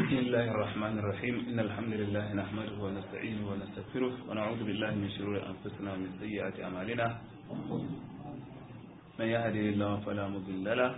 بسم الله الرحمن الرحيم إن الحمد لله نحمده ونستعينه ونستغفره ونعوذ بالله من شرور أنفسنا ومن سيئات أعمالنا من يهده الله فلا مضل له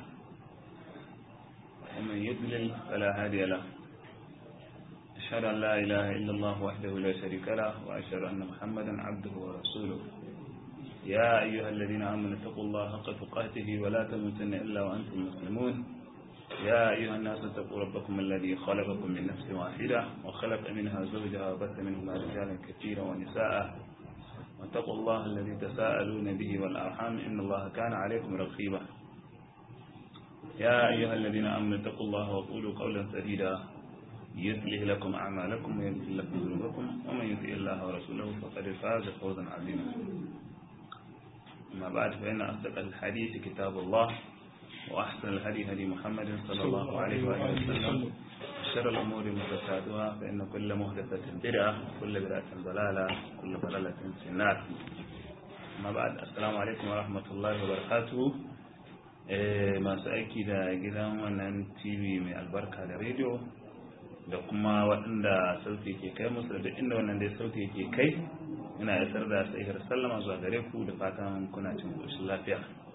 ومن يضلل فلا هادي له أشهد أن لا إله إلا الله وحده لا شريك له وأشهد أن محمدا عبده ورسوله يا أيها الذين آمنوا اتقوا الله حق تقاته ولا تموتن إلا وأنتم مسلمون يا أيها الناس اتقوا ربكم الذي خلقكم من نفس واحدة وخلق منها زوجها وبث منهما رجالا كثيرا ونساء واتقوا الله الذي تساءلون به والأرحام إن الله كان عليكم رقيبا يا أيها الذين آمنوا اتقوا الله وقولوا قولا سديدا يصلح لكم أعمالكم ويغفر لكم ذنوبكم ومن يطع الله ورسوله فقد فاز فوزا عظيما أما بعد فإن أصدق الحديث كتاب الله وأحسن الهدي هدي محمد صلى الله عليه وآله وسلم شر الأمور محدثاتها فإن كل محدثة بدعة وكل بدعة ضلالة وكل ضلالة في النار أما بعد السلام عليكم ورحمة الله وبركاته masu aiki da gidan wannan tv mai albarka da rediyo da kuma waɗanda sauti ke kai musu da inda wannan dai sauti ke kai ina isar da sahihar sallama zuwa gare ku da fatan kuna cin ƙoshin lafiya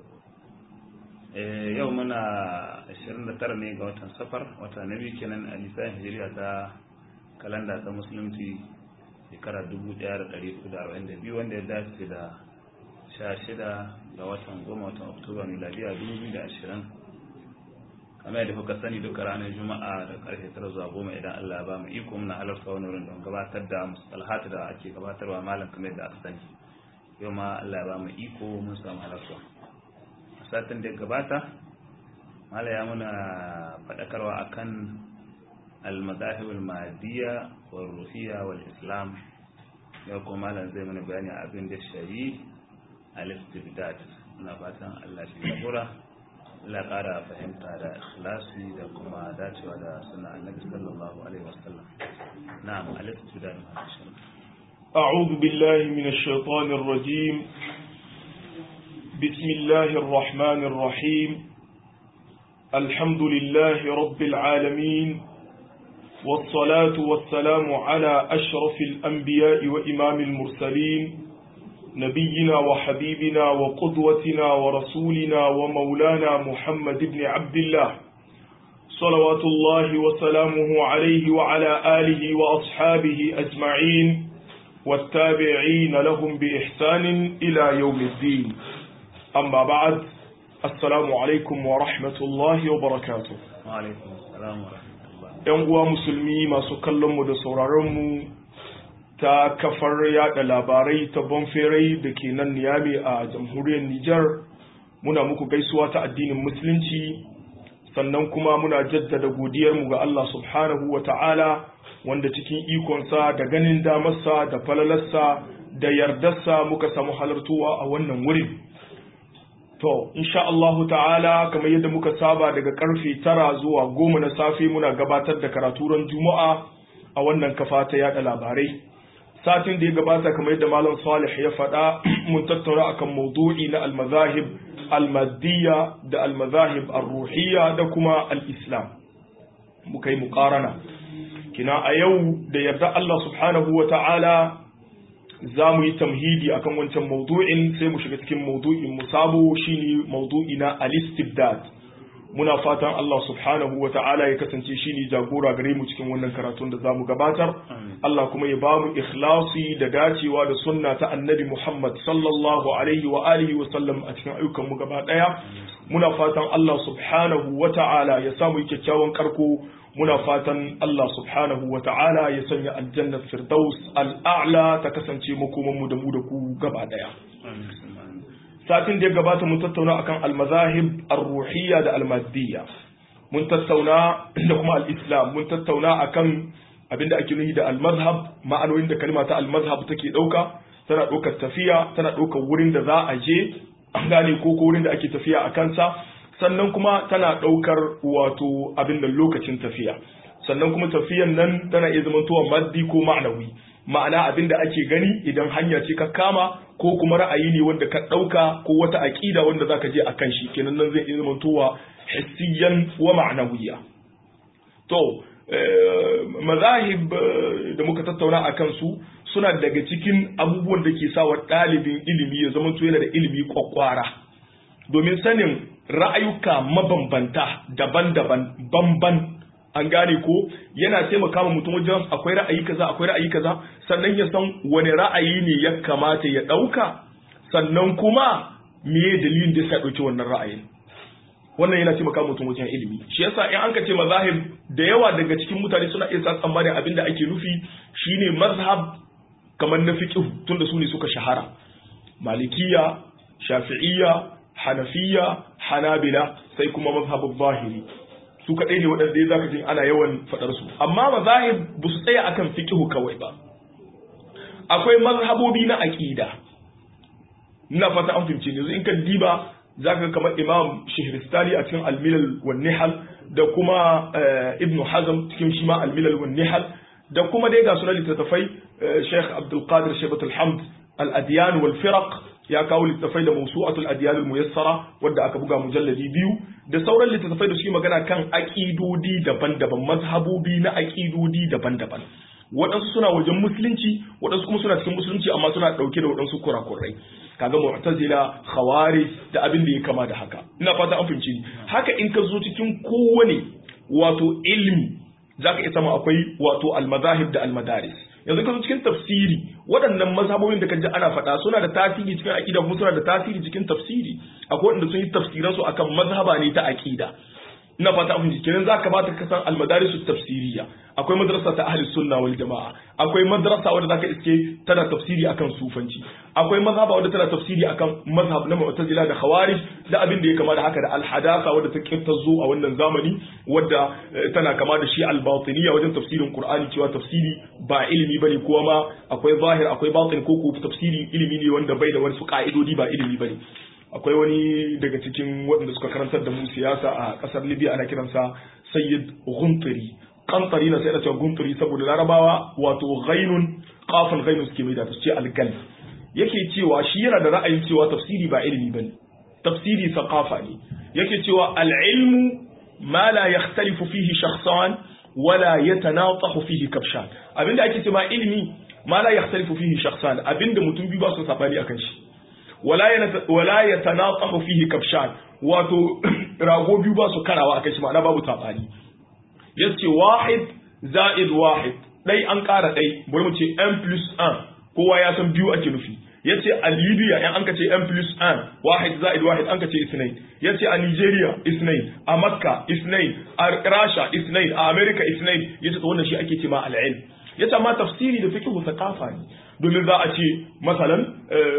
yau muna 29 ne ga watan safar wata na biyu kenan a lissafin hijiriya ta kalanda ta musulunci shekara 1442 wanda ya dace da 16 ga watan goma watan oktoba miladiya 2020 kamar yadda kuka sani duka ranar juma'a da karfe 9 zuwa goma idan allah ba mu iko muna halarta wani wurin don gabatar da musalhatu da ake gabatarwa malam kamar yadda aka sani yau ma allah ba mu iko mun samu halarta satin da gabata mala ya muna faɗakarwa akan al-madahib al-madiyya wal ruhiyya wal islam yau kuma malam zai mana bayani abin da shari al-istibdad muna fatan Allah shi jagora Allah ƙara fahimta da ikhlasi da kuma dacewa da sunna annabi sallallahu alaihi wasallam na'am al-istibdad أعوذ بالله من الشيطان الرجيم بسم الله الرحمن الرحيم الحمد لله رب العالمين والصلاة والسلام على أشرف الأنبياء وإمام المرسلين نبينا وحبيبنا وقدوتنا ورسولنا ومولانا محمد بن عبد الله صلوات الله وسلامه عليه وعلى آله وأصحابه أجمعين والتابعين لهم بإحسان إلى يوم الدين أما بعد السلام عليكم ورحمة الله وبركاته وعليكم السلام ورحمة الله ‘Yan uwa musulmi masu kallonmu da sauraronmu ta kafar yada labarai ta bonferai da ke nan niyami a jamhuriyar Nijar muna muku gaisuwa ta addinin musulunci sannan kuma muna jaddada godiyarmu ga Allah subhanahu wa ta'ala wanda cikin ikonsa da ganin damarsa da falalarsa da yardarsa muka samu halartuwa a wannan wurin. To, insha Allahu ta'ala, kamar yadda muka saba daga karfe tara zuwa goma na safe muna gabatar da karaturan Juma'a a wannan kafa ta yada labarai. Satin da ya gabata kamar yadda Malam Salih ya faɗa mun tattauna akan maudu'i na almazahib almadiyya da almazahib arruhiyya da kuma al-islam. Muka yi muƙarana. Kina a yau da yarda Allah subhanahu wa ta'ala za mu yi tamhidi akan wancan maudu'in sai mu shiga cikin maudu'in mu sabo shine maudu'i na al-istibdad muna fatan Allah subhanahu wa ta'ala ya kasance shine jagora gare mu cikin wannan karatun da zamu gabatar Allah kuma ya bamu ikhlasi da dacewa da sunna ta annabi Muhammad sallallahu alaihi wa alihi wa sallam a cikin ayyukan mu gaba daya muna fatan Allah subhanahu wa ta'ala ya samu kyakkyawan karko muna fatan Allah subhanahu wa ta'ala ya sanya aljannar firdaus al'a'la ta kasance makomanmu da mu da ku gaba daya. Satin da ya gabata mun tattauna akan almazahib ar-ruhiyya da almadiyya. Mun tattauna da kuma al-islam mun tattauna akan abinda ake nufi da almazhab ma'anoyin da kalma ta almazhab take dauka tana ɗaukar tafiya tana ɗaukar wurin da za a je an gane ko ko wurin da ake tafiya a kansa sannan kuma tana ɗaukar wato abin da lokacin tafiya sannan kuma tafiyan nan tana iya zamantowa maddi ko ma'anawi ma'ana abin da ake gani idan hanya ce ka kama ko kuma ra'ayi ne wanda ka ɗauka ko wata aƙida wanda za ka je a kan shi kenan nan zai iya zamantowa hissiyan wa ma'anawiya to mazahib da muka tattauna a kansu suna daga cikin abubuwan da ke sawa ɗalibin ilimi ya zama yana da ilimi kwakwara domin sanin ra'ayuka mabambanta daban-daban bamban an gane ko yana taimaka ma mutum wajen akwai ra'ayi kaza akwai ra'ayi kaza sannan ya san wani ra'ayi ne ya kamata ya ɗauka sannan kuma me dalilin da ya ɗauki wannan ra'ayin wannan yana taimaka mutum wajen ilimi shi yasa in an ka ce mazahib da yawa daga cikin mutane suna iya tsammanin abin da ake nufi shine mazhab kamar na fiqh tunda su ne suka shahara malikiya shafi'iyya hanafiya hanabila sai kuma mazhabul zahiri su kadai ne waɗanda ya zaka jin ana yawan faɗar su amma mazahib ba su tsaya akan fiqh kawai ba akwai mazhabobi na aqida ina fata an fahimce yanzu in ka diba zaka kamar imam shihristani a cikin al-milal wan nihal da kuma ibnu hazm cikin shi ma al-milal wan nihal da kuma dai ga sunan littattafai sheikh abdul qadir shaybat al-hamd al-adyan wal firaq ya kawo littattafai da mawsu'atul adyan al-muyassara wanda aka buga mujalladi biyu da sauran littattafai da suke magana kan aqidodi daban-daban mazhabobi na aqidodi daban-daban waɗansu suna wajen musulunci waɗansu kuma suna cikin musulunci amma suna ɗauke da waɗansu kurakurai kaga mu'tazila khawari da abin da ya kama da haka ina fata an fahimci haka in ka zo cikin kowane wato ilmi zaka iya sama akwai wato almazahib da almadaris yanzu ka zo cikin tafsiri waɗannan mazhabobin da kaji ana faɗa suna da tasiri cikin aqida kuma suna da tasiri cikin tafsiri akwai wanda sun yi tafsiran su akan mazhaba ne ta aqida ina fata an fahimci kenan zaka bata ka san almadaris tafsiriyya akwai madrasa ta ahli sunna wal jamaa akwai madrasa wadda zaka iske tana tafsiri akan sufanci akwai mazhaba wadda tana tafsiri akan mazhab na mu'tazila da khawarij da abin da ya kama da haka da al-hadatha wadda ta kirtazo a wannan zamani wadda tana kama da shi al-batiniyya wajen tafsirin qur'ani cewa tafsiri ba ilimi bane kuma ma akwai zahir akwai batin ko ko tafsiri ilimi ne wanda bai da wasu ka'idodi ba ilimi bane akwai wani daga cikin waɗanda suka karantar da mu siyasa a ƙasar libya ana kiransa sayyid guntari kantari na sai da cewa guntari saboda larabawa wato ghainun kafin ghainun suke mai da su ce algal yake cewa shi yana da ra'ayin cewa tafsiri ba ilimi bane tafsiri saqafa ne yake cewa al-ilmu ma la yakhtalifu fihi shakhsan wala yatanatahu fihi kabshan abinda ake cewa ilimi ma la yakhtalifu fihi shakhsan abinda mutum biyu ba su sabani akan shi wala ya tanatsahu fihi kabshan wato rago biyu ba su karawa akai shi ma'ana babu tabani yace wahid za'id wahid dai an kara dai bari mu ce n plus 1 kowa ya san biyu ake nufi yace a Libya in an ka ce n plus 1 wahid za'id wahid an ka ce isnain yace a Nigeria isnain a Makka isnain a Russia isnain a America isnain yace to wannan shi ake ce ma al-ilm yace amma tafsiri da fiqh thaqafa ne domin za a ce masalan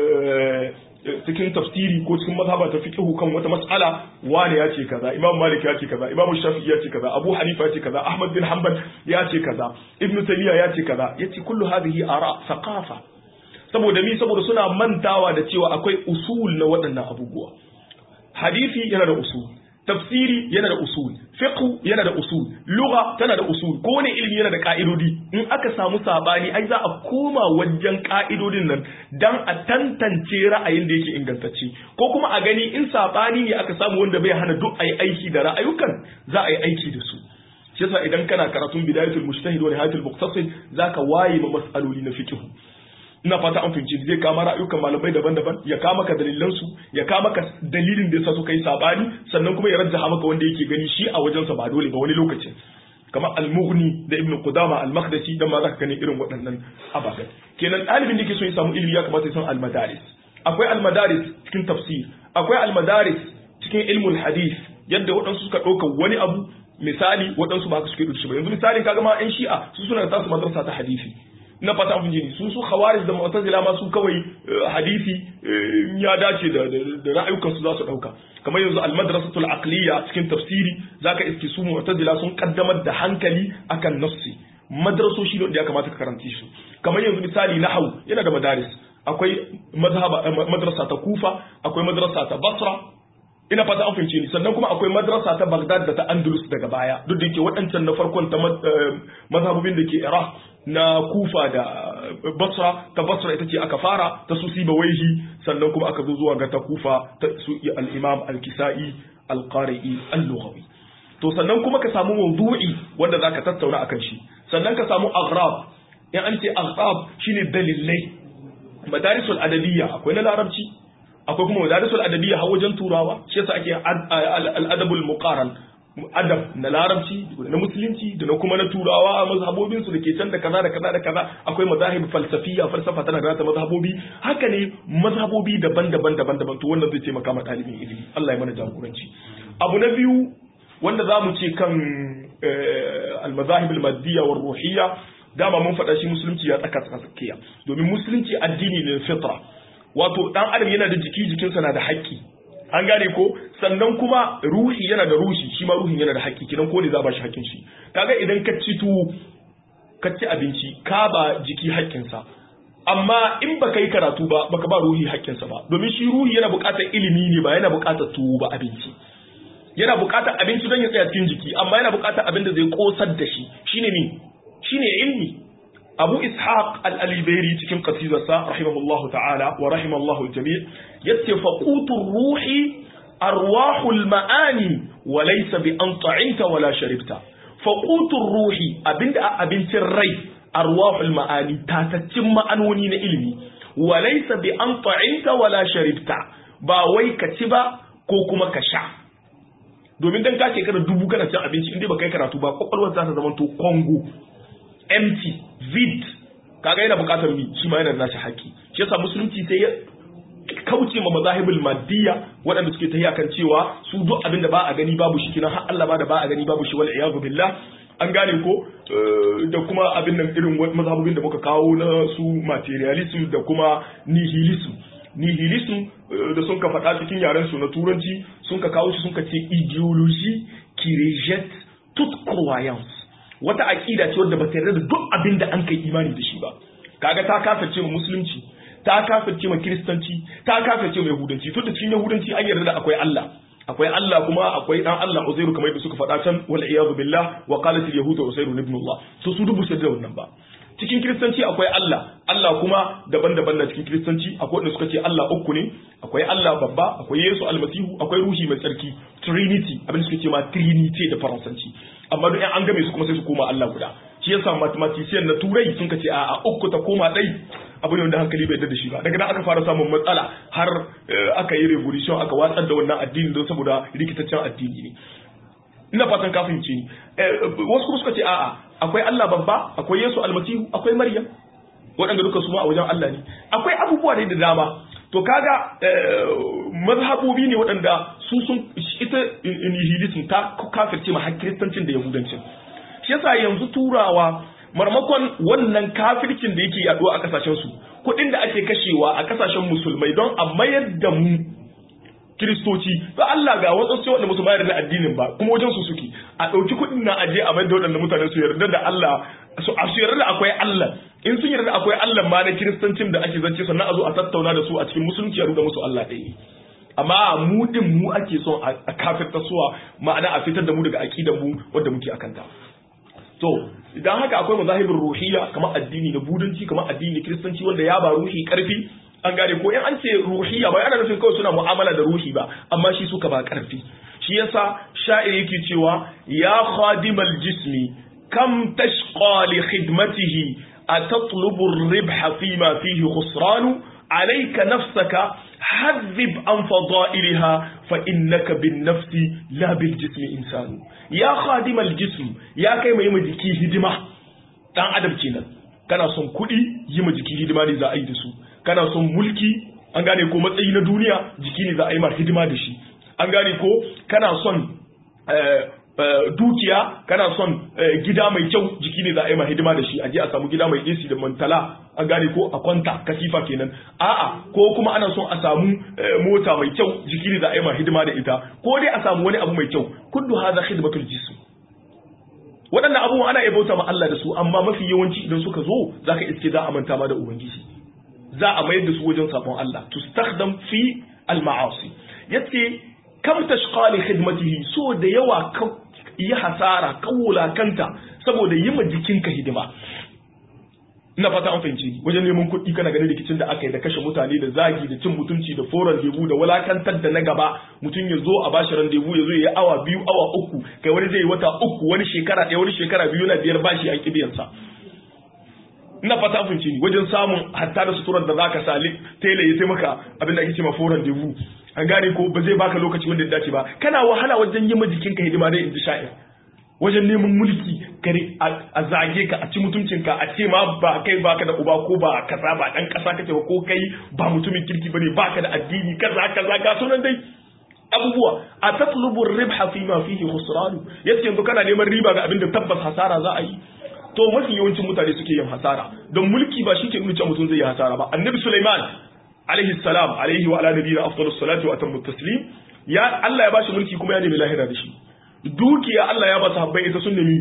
cikin tafsiri ko cikin mazhaba ta fiqh kan wata mas'ala wani ya ce kaza imam malik ya ce kaza imam shafi'i ya ce kaza abu hanifa ya ce kaza ahmad bin hanbal ya ce kaza ibnu taymiya ya ce kaza yace kullu hadhihi ara thaqafa saboda mi saboda suna mantawa da cewa akwai usul na waɗannan abubuwa hadisi yana da usul tafsiri yana da usul fiqh yana da usul lugha tana da usul ko ne ilimi yana da ka'idodi in aka samu sabani ai za a koma wajen ka'idodin nan dan a tantance ra'ayin da yake ingantacce ko kuma a gani in sabani ne aka samu wanda bai hana duk ayi aiki da ra'ayukan za a yi aiki da su shi yasa idan kana karatun bidayatul mujtahid wa nihayatul muqtasid zaka waye ma mas'aloli na fiqh ina fata an fahimci zai kama ra'ayukan malamai daban-daban ya kama ka dalilan su ya kama ka dalilin da yasa suka yi sabani sannan kuma ya rajjaha maka wanda yake gani shi a wajensa ba dole ba wani lokacin kamar al-mughni da ibn qudama al-maqdisi dan ma zaka gani irin waɗannan ababen kenan ɗalibin da yake so ya samu ilimi ya kamata ya san al-madaris akwai al-madaris cikin tafsir akwai al-madaris cikin ilmul hadith yadda waɗansu suka ɗauka wani abu misali waɗansu ba suke ɗauki ba yanzu misalin kaga ma 'yan shi'a su suna da tasu madrasa ta hadisi na fata abin jini su su khawarij da mu'tazila ma su kawai hadisi ya dace da da ra'ayukan su za su dauka kamar yanzu al-madrasatul aqliya cikin tafsiri zaka iske su mu'tazila sun kaddamar da hankali akan nafsi madrasoshi da ya kamata ka karanci su kamar yanzu misali nahwu yana da madaris akwai mazhaba madrasa ta kufa akwai madrasa ta basra ina fata an fahimce ni sannan kuma akwai madrasa ta Baghdad da ta Andalus daga baya duk da yake waɗancan na farkon ta mazhabobin da ke Iraq na Kufa da Basra ta Basra ita ce aka fara ta su Siba Waihi sannan kuma aka zo zuwa ga ta Kufa ta su al-Imam al-Kisa'i al-Qari'i al-Lughawi to sannan kuma ka samu mawdu'i wanda zaka tattauna akan shi sannan ka samu aghrab in an ce aghrab shine dalilai madarisul adabiyya akwai na larabci akwai kuma madarisul adabiyya har wajen turawa shi yasa ake al-adabul muqaran adab na larabci na musulunci da na kuma na turawa mazhabobin su dake can da kaza da kaza da kaza akwai mazahib falsafiya falsafa tana da mazhabobi haka ne mazhabobi daban-daban daban-daban to wannan zai taimaka ma ɗalibin ilimi Allah ya mana jagoranci abu na biyu wanda za mu ce kan al-mazahib al-maddiyya war ruhiyya dama mun faɗa shi musulunci ya tsaka tsakiya domin musulunci addini ne fitra wato dan adam yana da jiki jikinsa na da haƙƙi an gane ko sannan kuma ruhi yana da ruhi shi ma ruhin yana da haƙƙi kidan ko ne za ba shi haƙƙin shi kaga idan ka ci tuwo ka ci abinci ka ba jiki haƙƙinsa amma in baka yi karatu ba baka ba ruhi haƙƙinsa ba domin shi ruhi yana buƙatar ilimi ne ba yana buƙatar tuwo ba abinci yana buƙatar abinci don ya tsaya cikin jiki amma yana buƙatar abin da zai kosar da shi shine ne shine ilmi abu ishaq al-alibairi cikin qasidarsa rahimahullahu ta'ala wa rahimallahu al-jami' yace faqutur ruhi arwahul ma'ani wa laysa bi an ta'inta wala sharibta faqutur ruhi abinda abincin rai arwahul ma'ani tataccin ma'anoni na ilimi wa laysa bi an ta'inta wala sharibta ba wai ka ci ba ko kuma ka sha domin dan ka shekara dubu kana cin abinci inda ba kai karatu ba kwakwalwar za ta zama to kongo empty vid kaga yana bukatar mi shi ma yana da nashi haƙi shi yasa musulunci sai ya kauce ma mazahibul maddiya waɗanda suke tafiya kan cewa su duk abin da ba a gani babu shi kinan har Allah ba da ba a gani babu shi wal iyadu billah an gane ko da kuma abin nan irin mazhabobin da muka kawo na su materialism da kuma nihilism nihilism da sun ka faɗa cikin yaren su na turanci sun ka kawo shi sun ka ce ideology qui rejette toute croyance wata aƙida ce wadda ba ta yarda da duk abin da an kai imani da shi ba kaga ta kafirce ma musulunci ta kafirce ma kiristanci ta kafirce ma yahudanci tun da cikin yahudanci an yarda da akwai Allah akwai Allah kuma akwai dan Allah Uzairu kamar yadda suka faɗa can wal iyadu billah wa qalat al yahudu Uzairu ibn Allah to su dubu sai da wannan ba cikin kiristanci akwai Allah Allah kuma daban-daban na cikin kiristanci akwai wanda suka ce Allah uku ne akwai Allah babba akwai Yesu almasihu akwai ruhi mai tsarki trinity abin da suka ce ma trinity da faransanci amma duk an game su kuma sai su koma Allah guda shi yasa mathematician na turai sun ce a uku ta koma dai abu ne wanda hankali bai da shi ba daga nan aka fara samun matsala har aka yi revolution aka watsar da wannan addini don saboda rikitaccen addini ne ina fatan ka fahimce ni wasu kuma suka ce a'a akwai Allah babba akwai Yesu almasihu akwai Maryam waɗanda duka su ma a wajen Allah ne akwai abubuwa ne da dama to kaga mazhabobi ne waɗanda su sun ita nihilism ta kafirce ma kiristancin da yahudancin shi yasa yanzu turawa marmakon wannan kafircin da yake yaduwa a kasashen su kuɗin da ake kashewa a kasashen musulmai don a mayar da mu kiristoci to Allah ga wasu sai wanda musu bayar da addinin ba kuma wajen su suke a ɗauki kuɗin na aje a mayar da waɗannan mutane su yarda da Allah su a su yarda da akwai Allah in sun yarda akwai Allah ma na kiristancin da ake zance sannan a zo a tattauna da su a cikin musulunci a ruda musu Allah ɗaya amma mu din mu ake son a kafirta suwa ma'ana a fitar da mu daga aqidar mu wanda muke akan ta to idan haka akwai mazahibin ruhiyya kamar addini na budanci kamar addini kiristanci wanda ya ba ruhi karfi an gane ko in an ce ruhiyya ba yana nufin kawai suna mu'amala da ruhi ba amma shi suka ba karfi shi yasa sha'ir yake cewa ya khadimal jismi kam tashqa li khidmatihi atatlubu ar-ribha fima fihi khusran alayka nafsaka حذب عن فضائلها فإنك بالنفس لا بالجسم إنسان يا خادم الجسم يا كيما يما جكي هدمة دان أدب kenan kana son kuɗi yi ma jiki hidima ne za a yi da su kana son mulki an gane ko matsayi na duniya jiki ne za a yi ma hidima da shi an gane ko kana son dukiya kana son gida mai kyau jiki ne za a yi ma hidima da shi a je a samu gida mai AC da mantala an gane ko a kwanta katifa kenan a'a ko kuma ana son a samu mota mai kyau jiki ne za a yi ma hidima da ita ko dai a samu wani abu mai kyau kullu hadha khidmatul jism waɗannan abubuwan ana iya bauta ma Allah da su amma mafi yawanci idan suka zo zaka iske za a manta ma da ubangiji za a mayar da su wajen sabon Allah tustakhdam fi al-ma'asi yace kam tashqa li khidmatihi so da yawa yi hasara kawula kanta saboda yi ma jikinka hidima ina fata an fahimci ni wajen neman kuɗi kana ganin rikicin da aka yi da kashe mutane da zagi da cin mutunci da foran debu da walakantar da na gaba mutum ya zo a bashi randevu ya zo ya yi awa biyu awa uku kai wani zai yi wata uku wani shekara ɗaya wani shekara biyu na biyar bashi an kibiyansa ina fata an fahimci ni wajen samun hatta da suturar da zaka sa tela ya taimaka abin da ake cewa foran debu an gane ko ba zai baka lokaci wanda ya dace ba kana wahala wajen yi ma jikinka hidima dai in ji sha'ir wajen neman mulki kare a zage ka a ci mutuncinka a ce ma ba kai baka da uba ko ba kasa ba dan kasa kake ba ko kai ba mutumin kirki bane baka da addini kaza kaza ga sunan dai abubuwa a tatlubu ribha fi ma fihi khusran yace yanzu kana neman riba ga abin da tabbas hasara za a yi to mafi yawancin mutane suke yin hasara don mulki ba shi ke nuna cewa mutum zai yi hasara ba annabi Sulaiman alaihi salam alaihi wa ala nabiyina afdalus salatu wa atammu taslim ya Allah ya bashi mulki kuma ya nemi lahira da shi dukiya Allah ya ba sahabbai ita sun nemi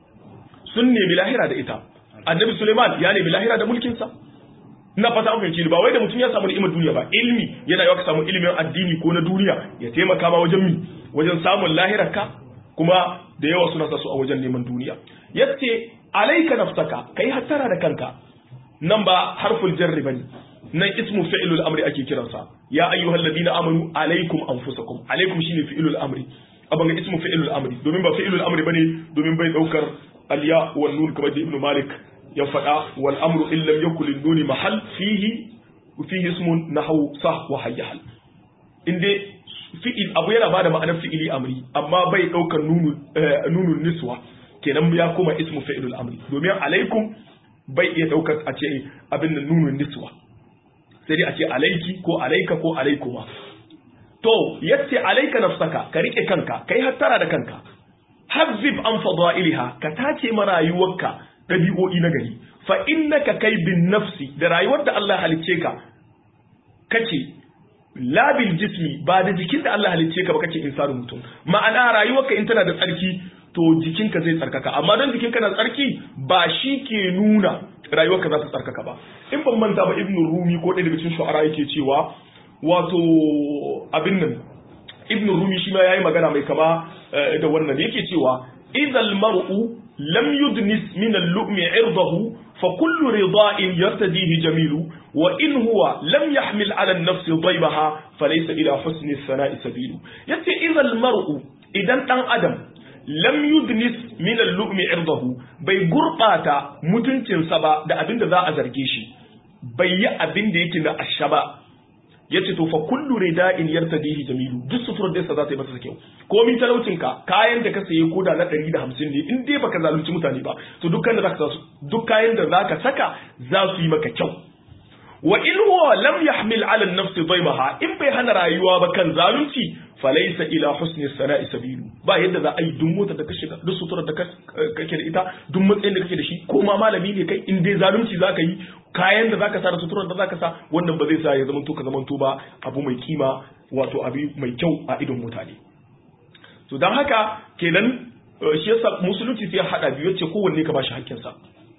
sun nemi lahira da ita annabi Suleiman ya nemi lahira da mulkinsa ina fata an fahimci ba wai da mutum ya samu ni'imar duniya ba ilmi yana yawa ka samu ilimin addini ko na duniya ya taimaka ma wajen mi wajen samun lahirar ka kuma da yawa suna sa su a wajen neman duniya yace alaika nafsaka kai hattara da kanka nan ba harful jarri bane nan ismu fi'lul amri ake kiransa ya ayyuhal ladina amanu alaikum anfusakum alaikum shine fi'lul amri abin ga ismu fi'ilul amri domin ba fi'ilul amri bane domin bai daukar alya wal nun kamar da ibnu malik ya faɗa wal amru in lam yakul lin nuni mahal fihi fihi ismun nahwu sah wa hayyahal inde fi'il abu yana bada ma'anar fi'ili amri amma bai daukar nunu nunun niswa kenan ya koma ismu fi'ilul amri domin alaikum bai iya daukar a ce abin nan nunun niswa sai dai a ce alaiki ko alaika ko alaikuma to yace alaika nafsaka ka rike kanka kai hattara da kanka hazzib an fadailiha ka tace ma rayuwarka dabi'o'i na gari fa innaka kai bin nafsi da rayuwar da Allah halicce ka kace la bil jismi ba da jikin da Allah halicce ka ba kace insanu mutum ma'ana rayuwarka in tana da tsarki to jikinka zai tsarkaka amma don jikinka na tsarki ba shi ke nuna rayuwarka za ta tsarkaka ba in ban manta ba ibnu rumi ko ɗaya daga cikin shu'ara yake cewa wato abin nan ibn rumi shi ma yayi magana mai kama da wannan yake cewa idhal mar'u lam yudnis min al-lu'mi 'irdahu fa kullu rida'in yartadihi jamilu wa in huwa lam yahmil 'ala an-nafs daybaha falaysa ila husni as-sana'i sabilu yace idhal mar'u idan dan adam lam yudnis min al-lu'mi 'irdahu bai gurbata mutuncinsa ba da abinda za a zarge shi bai yi abin da yake na ashaba yace to fa kullu rida'in yartadihi jamilu duk sufurar da za ta yi masa kyau komin talaucin ka kayan da ka saye koda na 150 ne in dai baka zalunci mutane ba to dukkan da zaka duk kayan da zaka saka za su yi maka kyau wa in huwa lam yahmil ala an-nafs daymaha in bai hana rayuwa ba kan zalunci falaysa ila husni sana'i sabilu ba yadda za a yi duk motar da ka shiga duk suturar da kake da ita duk matsayin da kake da shi ko ma malami ne kai in dai zalunci zaka yi kayan da zaka sa da suturar da zaka sa wannan ba zai sa ya zamanto ka zamanto ba abu mai kima wato abu mai kyau a idon mutane to dan haka kenan shi yasa musulunci sai ya hada biyu yace kowanne ka bashi hakkinsa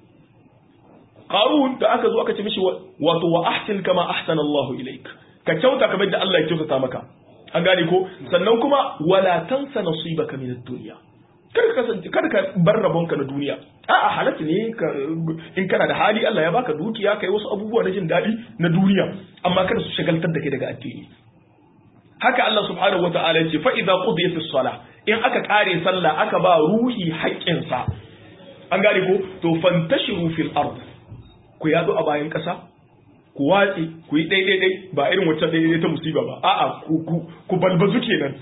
Qarun da aka zo aka ce mishi wato wa ahsin kama ahsana Allah ilaik ka kyauta kamar da Allah ya kyautata maka an gane ko sannan kuma wala tansa nasibaka min ad-dunya kar ka kasance kar ka bar rabonka na duniya a'a halatta ne in kana da hali Allah ya baka dukiya kai wasu abubuwa na jin daɗi na duniya amma kada su shagaltar da kai daga addini haka Allah subhanahu wata'ala ya ce fa idza qudiyatis salah in aka kare sallah aka ba ruhi haƙƙinsa an gane ko to fantashiru fil ard ku yadu a bayan ƙasa ku watsi ku yi ɗai ba irin wacce ɗai ta musiba ba a'a ku balbazu kenan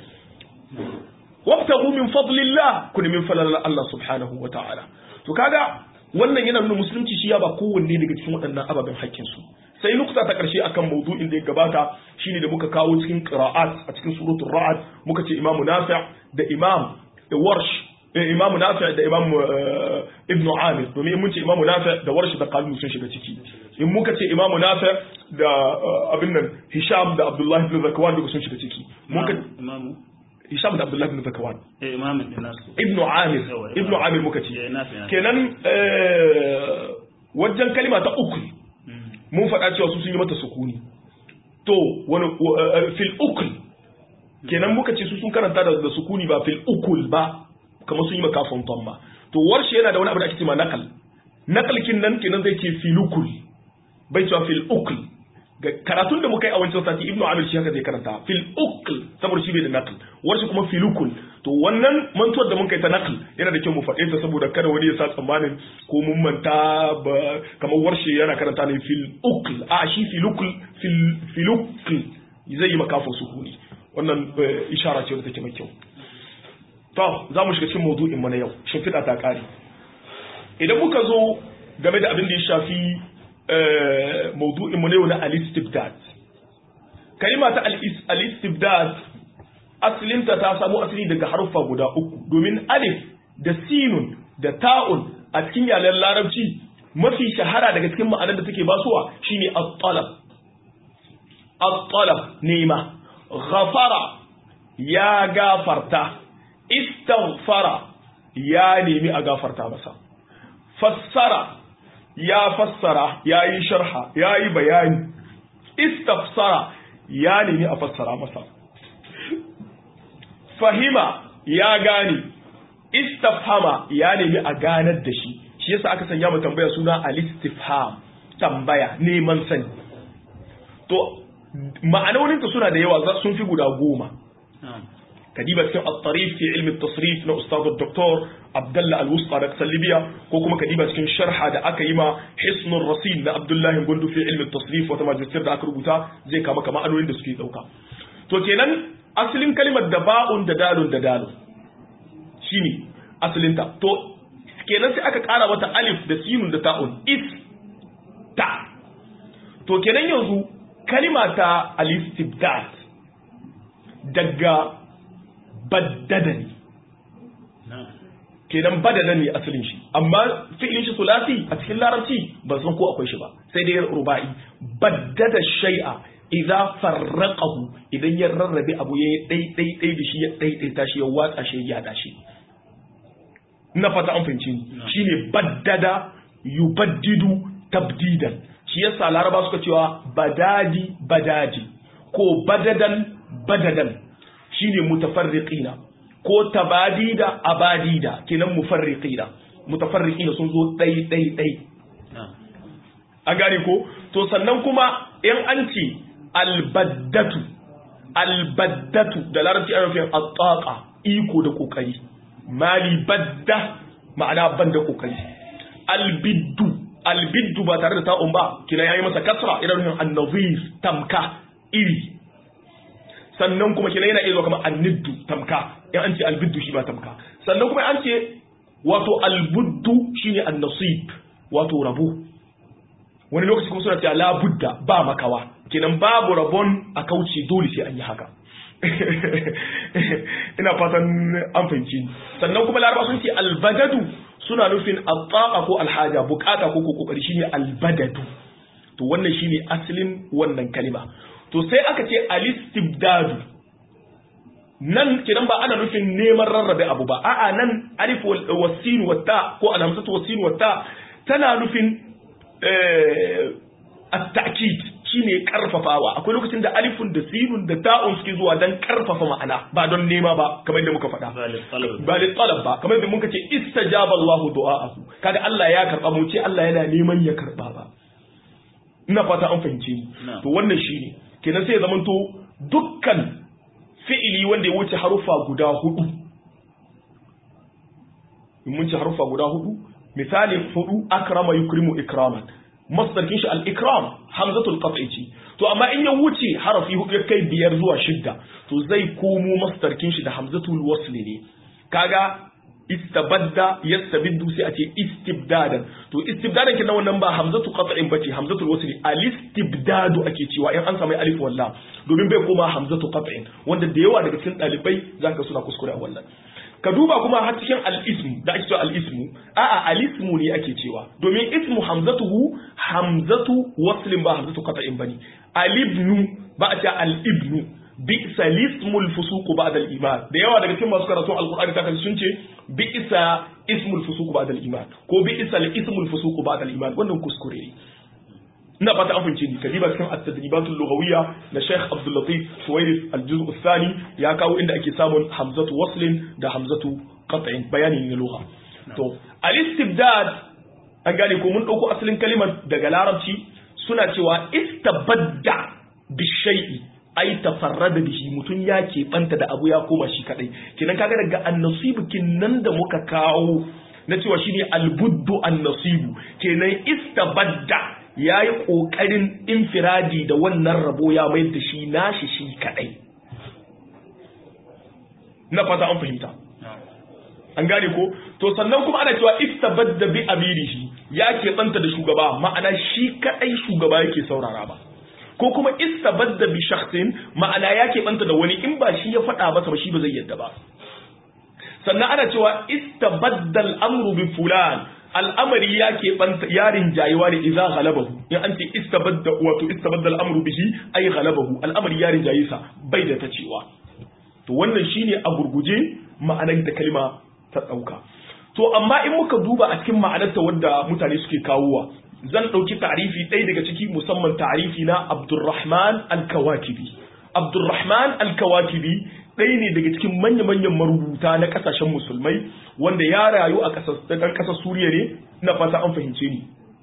wabtagu min fadlillah ku min falalar Allah subhanahu wa ta'ala to kaga wannan yana nuna musulunci shi ya ba kowanne daga cikin waɗannan ababen haƙƙin su sai nukta ta ƙarshe akan maudu'in da ya gabata shine da muka kawo cikin qira'at a cikin suratul ra'd muka ce imamu nafi' da imam da warsh imamu nafi' da imam ibn amir domin mun ce imamu nafi' da warsh da qalbu sun shiga ciki in muka ce imamu nafi' da abin nan hisham da abdullahi ibn zakwan duka sun shiga ciki muka imamu hisham da abdullahi ibn zakwan eh imamin din nasu ibn amir ibn amir muka ce kenan wajen kalima ta uku mun faɗa cewa su sun yi mata sukuni to wani fil ukul kenan muka ce su sun karanta da sukuni ba fil ukul ba kamar sun yi makafin tamma to warshe yana da wani abu da ake cewa nakal naqalkin nan kenan zai ce filukul bai cewa fil ukl karatun da muka yi a wancan sati ibnu amir shi haka zai karanta fil ukl saboda shi bai da naql wasu kuma filukul to wannan mantuwar da muka yi ta naql yana da kyau mu faɗe ta saboda kada wani ya sa tsammanin ko mun manta ba kamar warshe yana karanta ne fil ukl a shi filukul fil filukl zai yi makafin sukuni wannan ishara ce wadda take mai kyau to za mu shiga cikin maudu'in mu na yau shimfiɗa ta ƙare idan muka zo game da abin da ya shafi maudu'in mu na yau na al-istibdad kalima ta al-istibdad asalinta ta samu asali daga haruffa guda uku domin alif da sinun da ta'un a cikin yaren larabci mafi shahara daga cikin ma'anar da take basuwa shine at-talab at-talab nema ghafara ya gafarta istaghfara ya nemi a gafarta masa fassara ya fassara ya yi sharha ya yi bayani istafsara ya nemi a fassara masa fahima ya gane istafhama ya nemi a ganar da shi shi yasa aka sanya mu tambaya suna al-istifham tambaya neman sani to ma'anoninta suna da yawa sun fi guda goma kadiba cikin at-tarif fi ilmi at-tasrif na ustad dr abdullah al-wusta da kasar libya ko kuma kadiba cikin sharha da aka yi ma hisnur rasil na abdullah gundu fi ilmi at-tasrif wata majalisar da aka rubuta zai kama kama ma'anonin da suke dauka to kenan asalin kalimar da ba'un da dalun da dalun shine asalin ta to kenan sai aka kara mata alif da sinun da ta'un is ta to kenan yanzu kalima ta al-istibdad daga baddada ne kenan badada ne asalin shi amma fi'ilin shi sulasi a cikin larabci ba san ko akwai shi ba sai dai ruba'i baddada shay'a idza farraqahu idan ya rarrabe abu yayi dai dai dai da shi ya dai dai tashi ya watsa shi ya da shi ina fata an fahimci ni shine baddada yubaddidu tabdidan shi yasa laraba suka cewa badadi badadi ko badadan badadan shine mutafarriqina ko tabadida abadida kenan mufarriqina mutafarriqina sun zo dai dai dai an gane ko to sannan kuma in an ce albaddatu albaddatu da larabci ana nufin at iko da kokari mali badda ma'ana ban da kokari albiddu albiddu ba tare da ta'un ba kina yayi masa kasra ina nufin an-nazir tamka iri sannan kuma kina yana iya zuwa kamar anniddu tamka in an ce albiddu shi ba tamka sannan kuma an ce wato albuddu shine an-nasib wato rabo wani lokaci kuma suna cewa la budda ba makawa kenan babu rabon a kauce dole sai an yi haka ina fatan an fahimci sannan kuma laraba sun ce albadadu suna nufin al ko alhaja bukata ko ko kokari shine albadadu to wannan shine asalin wannan kalima to sai aka ce alistibdadu nan kidan ba ana nufin neman rarrabe abu ba a'a nan alif wasin wata ko alhamzatu wasin wata tana nufin at-ta'kid shine karfafawa akwai lokacin da alifun da sinun da ta'un suke zuwa dan karfafa ma'ana ba don nema ba kamar yadda muka faɗa ba da talab ba kamar yadda muka ce istajaba Allahu du'aahu kaga Allah ya karba mu ce Allah yana neman ya karba ba ina fata an fahimce ni to wannan shine kenan sai ya zamanto dukkan fi'ili wanda ya wuce harufa guda hudu mun ci harufa guda hudu misali hudu akrama yukrimu ikraman masdarkin shi al-ikram hamzatul qat'i ce to amma in ya wuce harafi hudu ya kai biyar zuwa shidda to zai komo masdarkin shi da hamzatul wasl ne kaga istabadda yastabiddu sai a ce istibdadan to istibdadan kin wannan ba hamzatu qat'in bace hamzatul wasl al-istibdadu ake cewa in an samu alif walla domin bai koma hamzatu qat'in wanda da yawa daga cikin dalibai zaka suna kuskure a wannan ka duba kuma har cikin al-ism da ake cewa al-ismu a'a al-ismu ne ake cewa domin ismu hamzatuhu hamzatu waslin ba hamzatu qat'in bane al-ibnu ba a cewa al-ibnu bi'sa lismul fusuq ba'da al-iman da yawa daga cikin masu karatu al-qur'ani ta sun ce bi'sa ismul fusuq ba'da al-iman ko bi'sa al-ismul fusuq ba'da al-iman wannan kuskure ne ina fata an fahimce ni kadiba cikin at-tadribatul lughawiyya na Sheikh Abdul Latif Suwairis al-juz' ath-thani ya kawo inda ake samun hamzatu waslin da hamzatu qat'in bayani ne lugha to al-istibdad an gane ko mun ɗauko asalin kalimar daga larabci suna cewa istabadda bishai'i ai tafarrada bihi mutum ya keɓanta da abu ya koma shi kadai kinan kaga daga annasibu nan da muka kawo na cewa shine albuddu annasibu kenan istabadda yayi kokarin infiradi da wannan rabo ya mai da shi nashi shi kadai na fata an fahimta an gane ko to sannan kuma ana cewa istabadda bi amirihi ya keɓanta da shugaba ma'ana shi kadai shugaba yake saurara ba ko kuma istabadda bi shakhsin ma'ana ya keɓanta da wani in ba shi ya faɗa masa ba shi ba zai yadda ba sannan ana cewa istabadda al'amru bi fulan al'amari ya keɓanta yarin jayewa ne idza ghalabahu in an ce istabadda wato istabadda al'amru bihi ay ghalabahu al'amari yarin jaye sa bai da ta cewa to wannan shine a gurguje ma'anar da kalma ta dauka to amma in muka duba a cikin ma'anarta wadda mutane suke kawowa zan ɗauki tarifi ɗaya daga ciki musamman tarifi na Abdurrahman Al-Kawakibi. Abdurrahman Al-Kawakibi ɗaya ne daga cikin manya-manyan marubuta na ƙasashen musulmai wanda ya rayu a ɗan ƙasar Suriya ne na fata an fahimce ni.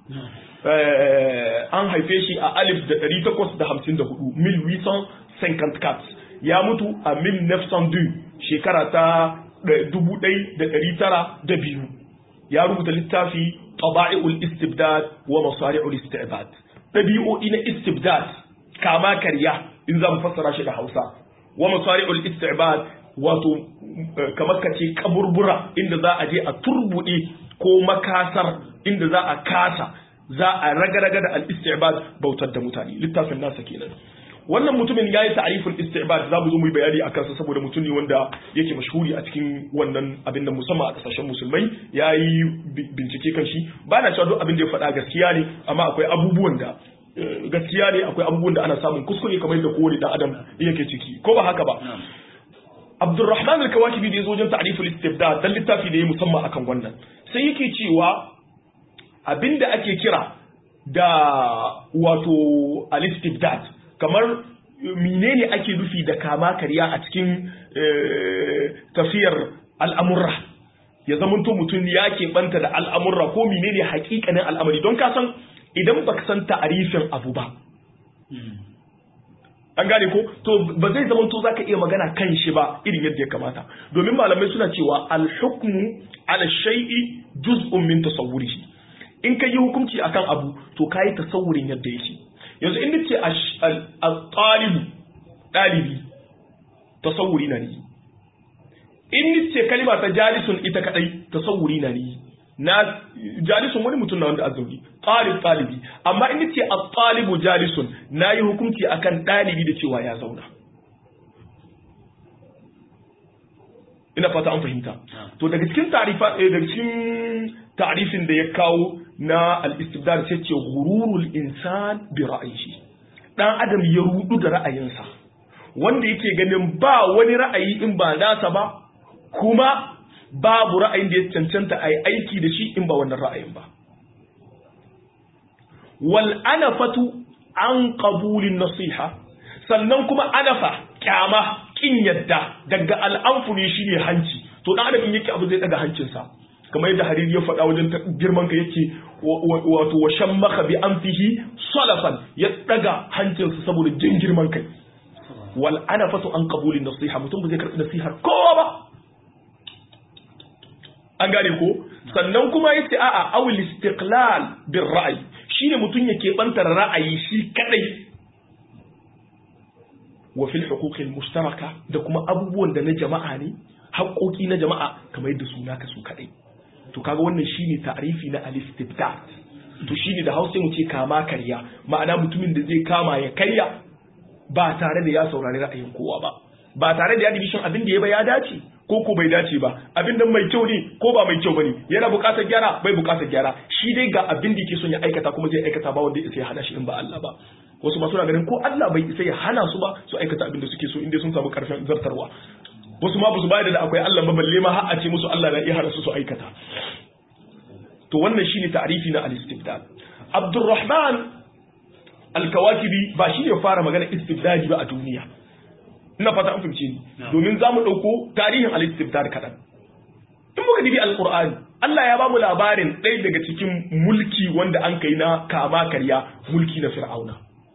An haife shi a alif da ɗari takwas da hamsin da hudu, mil wisan cinquante ya mutu a mil nefsan shekara ta dubu ɗai da ɗari tara da biyu. Ya rubuta littafi taba'i'ul istibdad wa masari'ul istibdad dabi'o'i na istibdad kama karya in za mu fassara shi da Hausa wa masari'ul istibdad wato kamar kace kaburbura inda za a je a turbude ko makasar inda za a kasa za a raga-raga da al-istibad bautar da mutane littafin nasa kenan wannan mutumin ya yi ta'arifin istibad za mu zo mu yi bayani a kansa saboda mutum ne wanda yake mashhuri a cikin wannan abin da musamman a kasashen musulmai ya yi bincike kan shi ba na cewa duk abin da ya faɗa gaskiya ne amma akwai abubuwan da gaskiya ne akwai abubuwan da ana samun kuskure kamar yadda kowane dan adam yake ciki ko ba haka ba Abdulrahman al-Kawakibi da ya zo wajen ta'riful istibdad dan littafi da ya musamman akan wannan sai yake cewa abinda ake kira da wato al-istibdad kamar menene ake nufi da kama karya a cikin tafiyar al'amurra ya zamanto mutum ya keɓanta da al'amurra ko menene hakikanin al'amari don ka san idan baka san ta'arifin abu ba an gane ko to ba zai zamanto zaka iya magana kan shi ba irin yadda ya kamata domin malamai suna cewa al-hukmu ala shay'i juz'un min tasawwurihi in ka yi hukunci akan abu to kayi tasawurin yadda yake yanzu inda ce a ɗalibu ɗalibi tasawuri na ni in ce kalima ta jalisun ita kadai tasawuri na ni na jalisun wani mutum na wanda a zaune ɗalib ɗalibi amma in ce a ɗalibu jalisun na yi hukunci akan ɗalibi da cewa ya zauna ina fata an fahimta to daga cikin tarifa daga cikin ta'rifin da ya kawo na al-istibdad sai ce ghururul insan bi ra'yihi dan adam ya rudu da ra'ayinsa wanda yake ganin ba wani ra'ayi in ba nasa ba kuma babu ra'ayin da ya cancanta a yi aiki da shi in ba wannan ra'ayin ba wal anafatu an qabulin nasiha sannan kuma anafa kyama kin yadda daga al'amfu ne shine hanci to dan adam in yake abu zai daga hancinsa kamar yadda hariri ya faɗa wajen girman ka yake wato wa shammaka bi anfihi salafan ya daga hancinsa saboda jin girman kai wal anafatu an qabulin nasiha mutum ba zai karɓi nasihar kowa ba an gane ko sannan kuma yace a'a awil istiqlal bir ra'yi shine mutum yake bantar ra'ayi shi kadai wa fil huquq al mushtaraka da kuma abubuwan da na jama'a ne haƙoƙi na jama'a kamar yadda su naka su kadai to kaga wannan shine ta'rifi na al-istibdad to shine da Hausa mu ce kama karya ma'ana mutumin da zai kama ya karya ba tare da ya saurari ra'ayin kowa ba ba tare da ya dibi shin abin da ya ba ya dace ko ko bai dace ba abin da mai kyau ne ko ba mai kyau bane yana buƙatar gyara bai buƙatar gyara shi dai ga abin da yake son ya aikata kuma zai aikata ba wanda ya hana shi in ba Allah ba wasu ma suna ganin ko Allah bai isa ya hana su ba su aikata abin da suke so inda sun samu karfin zartarwa wasu ma su bayar da akwai Allah ba balle ma har a ce musu Allah na iya hana su su aikata to wannan shine ta'rifi na al-istibdad Abdurrahman al-Kawakibi ba shi ne fara magana istibdadi ba a duniya ina fata an fahimce ni domin zamu dauko tarihin al-istibdad kadan in muka dibi al-Qur'ani Allah ya ba mu labarin ɗaya daga cikin mulki wanda an kai na kama karya mulki na fir'auna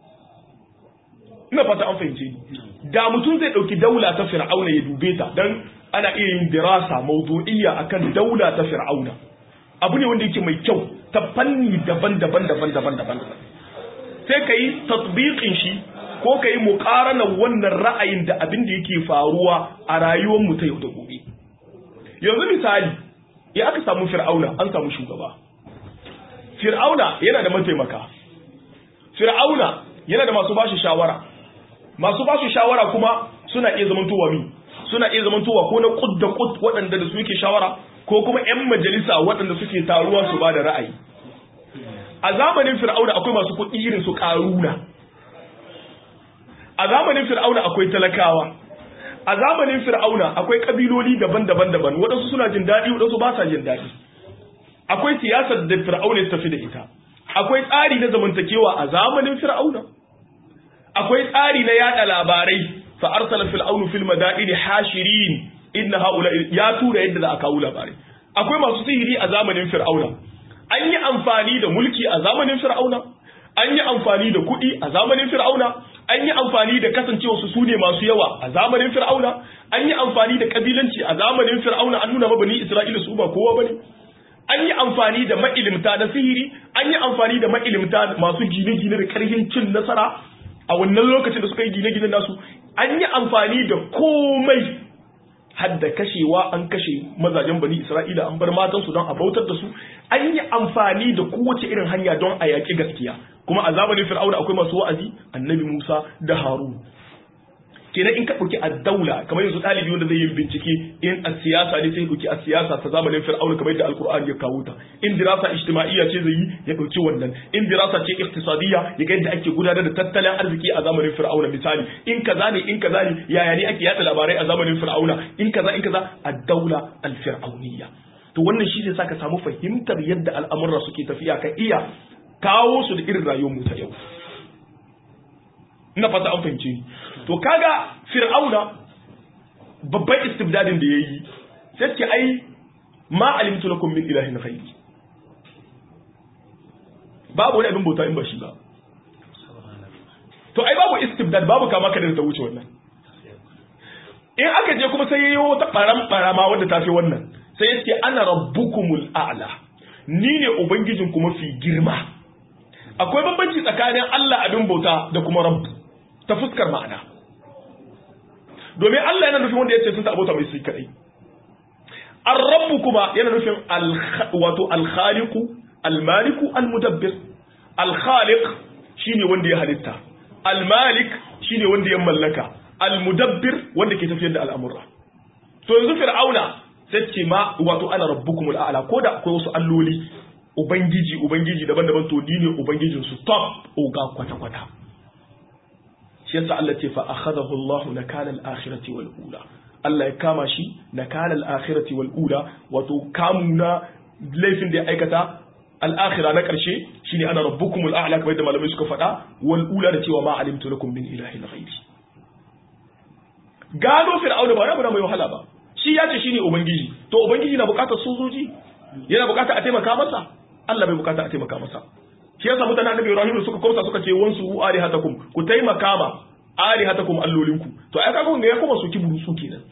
ina fata an fahimce ni da mutum zai ɗauki daula ta fir'auna ya dube ta dan ana iya yin dirasa mawdu'iyya akan daula ta fir'auna abu ne wanda yake mai kyau ta fanni daban-daban daban-daban daban sai ka yi tatbiqin shi ko ka yi muƙaranar wannan ra'ayin da abin da yake faruwa a rayuwar mu ta yau da gobe yanzu misali ya aka samu fir'auna an samu shugaba fir'auna yana da mataimaka fir'auna yana da masu bashi shawara masu bashi shawara kuma suna iya zamantowa mi suna iya zamantowa ko na kud da kud waɗanda da su yake shawara ko kuma 'yan majalisa waɗanda suke taruwa su ba da ra'ayi a zamanin fir'auna akwai masu kuɗi irin su ƙaruna a zamanin fir'auna akwai talakawa a zamanin fir'auna akwai kabiloli daban-daban daban waɗansu suna jin daɗi waɗansu ba sa jin daɗi akwai siyasar da fir'auna ya tafi da ita akwai tsari na zamantakewa a zamanin fir'auna akwai tsari na yada labarai fa arsala fir'aunu fil madaini hashirin inna haula ya tura yadda za a kawo labarai akwai masu sihiri a zamanin fir'auna an yi amfani da mulki a zamanin fir'auna an yi amfani da kuɗi a zamanin fir'auna an yi amfani da kasancewa su sune masu yawa a zamanin fir'auna an yi amfani da kabilanci a zamanin fir'auna an nuna mabani isra'ila su ba kowa bane an yi amfani da ma'ilimta na sihiri an yi amfani da ma'ilimta masu gine-gine da karhin cin nasara a wannan lokacin da suka yi gine-gine nasu an yi amfani da komai hadda kashewa an kashe mazajen bani isra'ila an bar matansu don a bautar da su an yi amfani da kowace irin hanya don a yaƙi gaskiya kuma a zamanin fir'auna akwai masu wa'azi annabi musa da harun kenan in ka ɗauki a daula kamar yanzu ɗalibi wanda zai yi bincike in a siyasa ne sai ɗauki a siyasa ta zamanin fir'auna kamar yadda alkur'ani ya kawo ta in dirasa ijtima'iyya ce zai yi ya ɗauki wannan in dirasa ce iktisadiyya ya ga yadda ake gudanar da tattalin arziki a zamanin fir'auna misali in kaza ne in kaza ne yaya ne ake yada labarai a zamanin fir'auna in kaza in kaza a daula al-fir'auniyya to wannan shi zai saka samu fahimtar yadda al'amurra suke tafiya ka iya kawo su da irin rayuwar mu ta yau ina fata an fahimce ni to kaga fir'auna babban istibdadin da yayi sai ce ai ma alimtu lakum min ilahin ghairi babu wani abin bauta in ba shi ba to ai babu istibdad babu kama kada ta wuce wannan in aka je kuma sai yayi wata baram barama wanda ta fi wannan sai ya ce ana rabbukumul a'la ni ne ubangijin kuma fi girma akwai bambanci tsakanin Allah abin bauta da kuma rabb ta fuskar ma'ana domin Allah yana nufin wanda ya ce sun abota mai su kadai ar-rabbu kuma yana nufin wato al-khaliqu al-maliku al-mudabbir al-khaliq shine wanda ya halitta al-malik shine wanda ya mallaka al-mudabbir wanda ke tafiyar da al'amura to yanzu fir'auna sai ce ma wato ana rabbukumul a'la ko da akwai wasu alloli ubangiji ubangiji daban-daban to ni ne ubangijin su top oga kwata-kwata shi yasa Allah ce fa akhadahu Allah nakala al-akhirati wal ula Allah ya kama shi nakala al-akhirati wal ula wato kamu na laifin da ya aikata al-akhira na karshe shine ana rabbukumul a'la kamar da malamai suka faɗa wal ula da cewa ma alimtu lakum min ilahin ghairi gano fir'auna ba na mai wahala ba shi ya ce shine ubangiji to ubangiji na bukatar sojoji yana bukatar a taimaka masa Allah bai bukata a taimaka masa shi yasa mutanen annabi Ibrahim suka korsa suka ce wansu alihatakum ku taimaka ma alihatakum allolinku to ai kaga wanda ya kuma su kiburu su kenan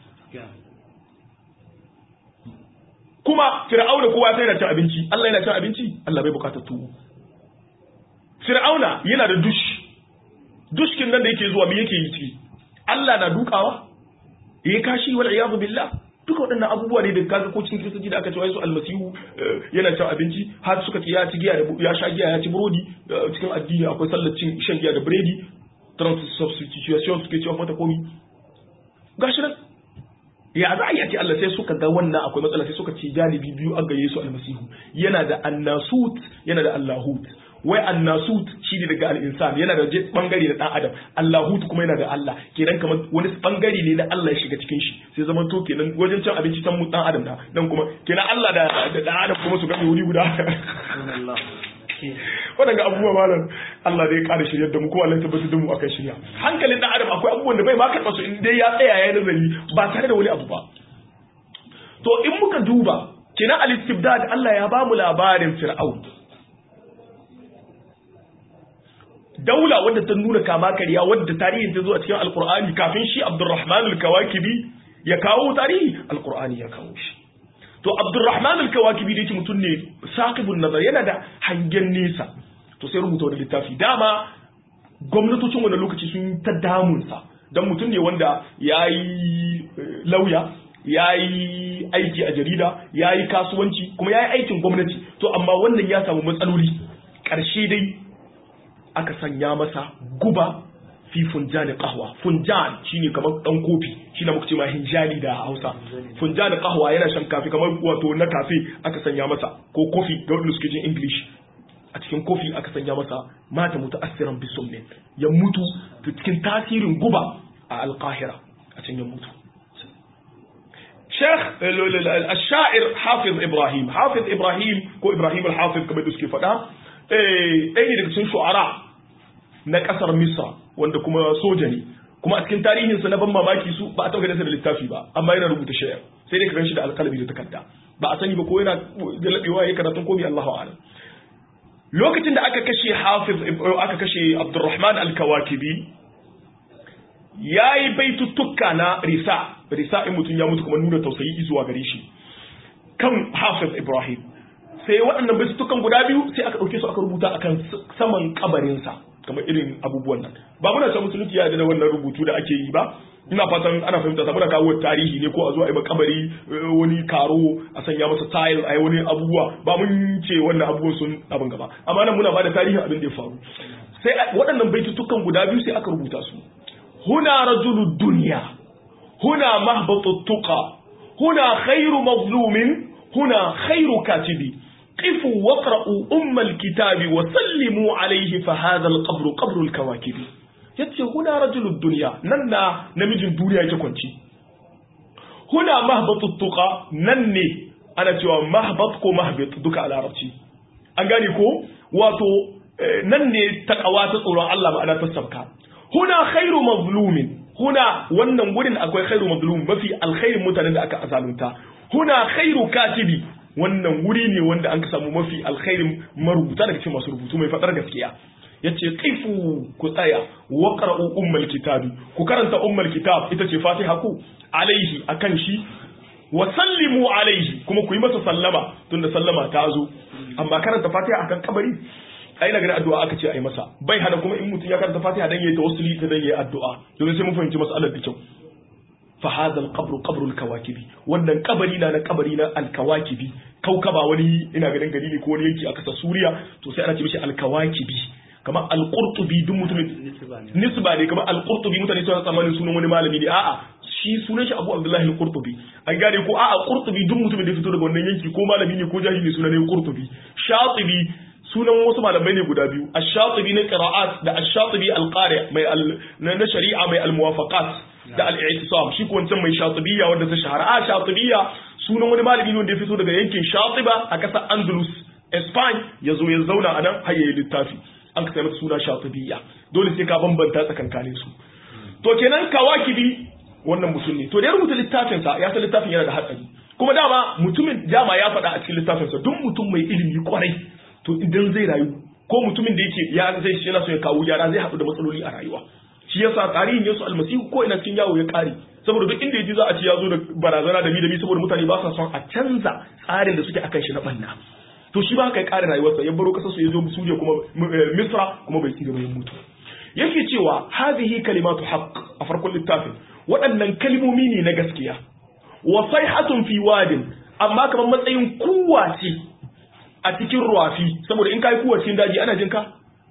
kuma fir'auna kowa sai yana cin abinci Allah yana cin abinci Allah bai bukatar tuwo fir'auna yana da dush dushkin nan da yake zuwa me yake yi ciki Allah na dukawa yayi kashi wal iyadu billah duka waɗannan abubuwa ne da kaga ko cikin kiristoci da aka ce wai su almasihu yana cin abinci har suka ce ya ci giya da ya sha giya ya ci burodi cikin addini akwai sallar cin shan giya da biredi substitution suke cewa mata komi gashi nan ya za a yi Allah sai suka ga wannan akwai matsala sai suka ce janibi biyu an gaye su almasihu yana da annasut yana da allahut wai annasut shi ne daga al'insan yana da bangare na dan adam allahut kuma yana da Allah kenan kamar wani bangare ne na Allah ya shiga cikin shi sai zaman to kenan wajen cin abinci can mu dan adam na nan kuma kenan Allah da da dan adam kuma su ga wuri guda waɗanda abubuwa malam Allah zai ƙara shirya da mu kuma Allah tabbatar da mu akan shirya hankalin dan adam akwai abubuwan da bai ma karɓa su in dai ya tsaya ya nazari ba tare da wani abu ba to in muka duba kina al-istibdad Allah ya bamu labarin fir'aun daula wadda ta nuna kama kariya wadda tarihin ta zo a cikin alqur'ani kafin shi Abdurrahman al-Kawakibi ya kawo tarihi alqur'ani ya kawo shi to Abdurrahman al-Kawakibi da yake mutum ne saqibun nazar yana da hangen nesa to sai rubuta wani littafi dama gwamnatocin wani lokaci sun ta damunsa don mutum ne wanda ya yi lauya ya yi aiki a jarida ya yi kasuwanci kuma ya yi aikin gwamnati to amma wannan ya samu matsaloli ƙarshe dai aka sanya masa guba fi funjani kahwa funjan shine kamar dan kofi shine muka ce ma hinjali da Hausa funjani kahwa yana shan kafi kamar wato na kafe aka sanya masa ko kofi ga wanda suke jin English a cikin kofi aka sanya masa mata mutu asiran bisummin ya mutu cikin tasirin guba a alkahira a can ya mutu Sheikh al-Sha'ir Hafiz Ibrahim Hafiz Ibrahim ko Ibrahim al-Hafiz kamar da suke faɗa ɗaya ne daga cikin shu'ara na ƙasar Misra wanda kuma soja ne kuma a cikin tarihinsa na ban mamaki su ba a taɓa ganin da littafi ba amma yana rubuta shayar sai dai ka gan shi da alƙalami da takarda ba a sani ba ko yana galabewa ya karatun komi Allahu a'lam lokacin da aka kashe hafiz aka kashe abdurrahman al-kawakibi ya yi baituttuka na risa risa in mutum ya mutu kuma nuna tausayi zuwa gare shi kan hafiz ibrahim sai waɗannan baituttukan guda biyu sai aka ɗauke su aka rubuta akan saman kabarinsa kamar irin abubuwan nan ba muna san musulunci ya da wannan rubutu da ake yi ba ina fatan ana fahimta saboda kawo tarihi ne ko a zo a yi makabari wani karo a sanya masa tile a yi wani abubuwa ba mun ce wannan abubuwan sun abin gaba amma nan muna ba da tarihin abin da ya faru sai waɗannan baitutukan guda biyu sai aka rubuta su huna rajulu dunya huna mahbatu tuqa huna khairu mazlumin huna khairu katibi قفوا واقرأوا أم الكتاب وسلموا عليه فهذا القبر قبر الكواكب yace huna rajulud dunya nan na namijin duniya yake kwanci huna mahbatut tuqa nan ne ana cewa mahbat ko mahbit duka a larabci an gane ko wato nan ne takawa ta tsoron Allah ma'ana ta sabka huna khairu mazlumin huna wannan gurin akwai khairu mazlum mafi alkhairin mutanen da aka azalunta huna khairu katibi wannan wuri ne wanda an ka samu mafi alkhairin marubuta daga cikin masu rubutu mai fadar gaskiya yace qifu ku tsaya wa qara'u ummul kitabi ku karanta ummul kitab ita ce fatiha ku alaihi akan shi wa sallimu alaihi kuma ku yi masa sallama tunda sallama ta zo amma karanta fatiha akan kabari ai daga addu'a aka ce ai masa bai hada kuma in mutum ya karanta fatiha dan yayi tawassuli ta dan yayi addu'a domin sai mun fahimci mas'alar da kyau fa hadha al-qabru qabru al-kawakibi wannan kabari na na kabari na al-kawakibi kaukaba wani ina ganin gari ne ko wani yanki a kasar Suriya to sai ana ce mishi al-kawakibi kamar al-qurtubi duk mutumin nisba ne kamar al-qurtubi mutane suna tsammanin sunan wani malami ne a'a shi sunan shi Abu Abdullahi al-Qurtubi an gane ko a'a Qurtubi duk mutumin da ya fito daga wannan yanki ko malami ne ko jahili ne sunan ne Qurtubi Shatibi sunan wasu malamai ne guda biyu ash-Shatibi na qira'at da ash-Shatibi al-Qari mai na shari'a mai al-muwafaqat da al-i'tisam shi ko wancan mai Shatibiyya wanda ta shahara a Shatibiyya sunan wani malami ne wanda ya fito daga yankin Shatiba a ƙasar Andalus Spain ya zo ya zauna a nan har yayi littafi an ka masa suna Shatibiyya dole sai ka bambanta tsakankanin su to kenan kawakibi wannan mutum ne to da ya rubuta littafinsa ya san littafin yana da hatsari kuma dama mutumin dama ya faɗa a cikin littafinsa duk mutum mai ilimi kwarai to idan zai rayu ko mutumin da yake ya zai yana so ya kawo gyara zai haɗu da matsaloli a rayuwa shi yasa tarihin Yesu almasihu ko ina cikin yawo ya kare saboda duk inda yaji za a ci ya zo da barazana da mi da mi saboda mutane ba sa son a canza tsarin da suke akan shi na banna to shi ba haka ya kare rayuwarsa ya baro kasar su ya zo Suriya kuma Misra kuma bai tsira bai mutu yake cewa hadhihi kalimatu haqq a farkon littafin waɗannan kalmomi ne na gaskiya wa sayhatun fi wadin amma kamar matsayin kuwa ce a cikin ruwafi saboda in kai kuwa cikin daji ana jin ka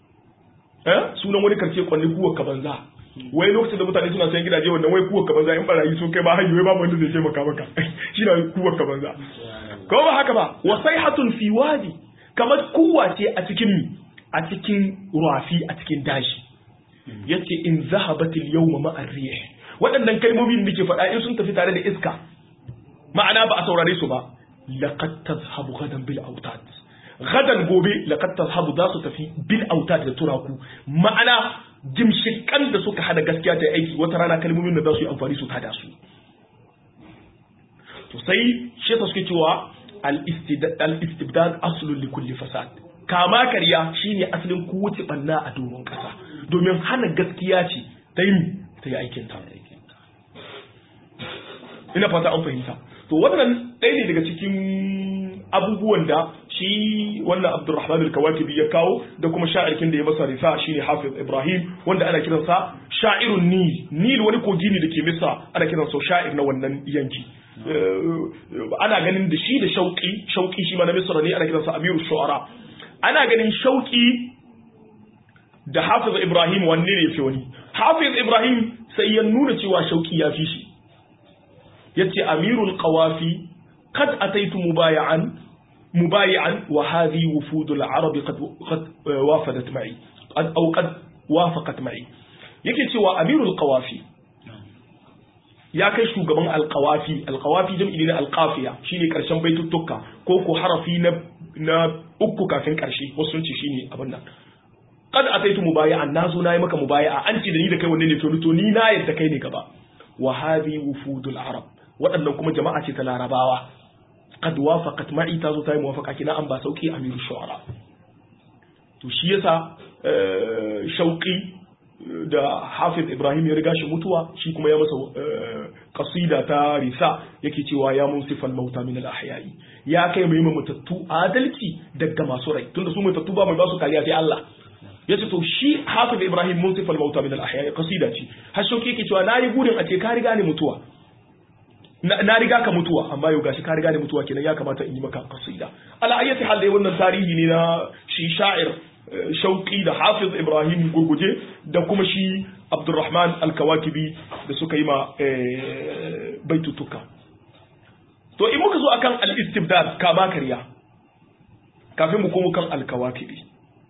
eh sunan wani karshe kwanne kuwa ka banza wai lokacin da mutane suna sayan gidaje wannan wai kuwa ka banza in barayi sun kai ba hayyo wai babu wanda zai taimaka maka shi na kuwa ka banza ko ba haka ba wa sayhatun fi wadi kamar kuwa ce a cikin a cikin ruwafi a cikin daji yace in zahabatil yawma ma'ar rih waɗannan kalmomin da ke faɗa in sun tafi tare da iska ma'ana ba a saurare su ba laqad tazhabu gadan bil autad gadan gobe laqad tazhabu za su tafi bil autad da turaku ma'ana jimshikan da suka hada gaskiya ta aiki wata rana kalmomin da za su yi amfani su tada su to sai shi yasa suke cewa al-istibdad aslun li kulli fasad kama karya shine asalin kowace banna a doron kasa domin hana gaskiya ce ta yi ta yi aikin ta ina fata an fahimta to wannan ɗaya ne daga cikin abubuwan da shi wannan Abdulrahman al-Kawakibi ya kawo da kuma sha'irkin da ya masa risa shine Hafiz Ibrahim wanda ana kiransa sha'irun Nil Nil wani kogi ne dake Misra ana kiransa sha'ir na wannan yanki ana ganin da shi da Shauki Shauki shi ma na Misra ne ana kiransa Amiru Shu'ara ana ganin Shauki da Hafiz Ibrahim wanne ne yafi wani Hafiz Ibrahim sai ya nuna cewa Shauki ya fi shi yace Amirul Qawafi قد أتيت مبايعا مبايعا وهذه وفود العرب قد قد وافدت معي قد أو قد وافقت معي yake cewa amirul qawafi ya kai shugaban alqawafi alqawafi jam'i ne alqafiya shine karshen baituttuka ko ko harafi na na uku kafin karshe wasu sun ce shine abin nan qad ataitu mubayi'an nazo nayi maka mubayi'a an ce da ni da kai wanne ne to to ni na yadda kai ne gaba wa hadhi wufudul arab waɗannan kuma jama'a ce ta larabawa qad wafaqat ma'i ta zo ta yi muwafaqa kina an ba sauki amiru shu'ara to shi yasa shauqi da hafiz ibrahim ya riga shi mutuwa shi kuma ya masa kasida ta risa yake cewa ya munsifal mauta min al-ahya'i ya kai mai mutattu adalci daga masu rai tunda su mutattu ba mai ba su kariya sai Allah yace to shi hafiz ibrahim munsifal mauta min al-ahya'i kasida ce har shauki yake cewa nayi gurin a ce ka riga ni mutuwa na riga ka mutuwa amma yau gashi ka riga ni mutuwa kenan ya kamata in yi maka kasida ala ayyati hal dai wannan tarihi ne na shi sha'ir shauki da hafiz ibrahim gurguje da kuma shi abdurrahman alkawakibi da suka yi ma baitutuka to in muka zo akan al-istibdad kama karya kafin mu komo kan alkawakibi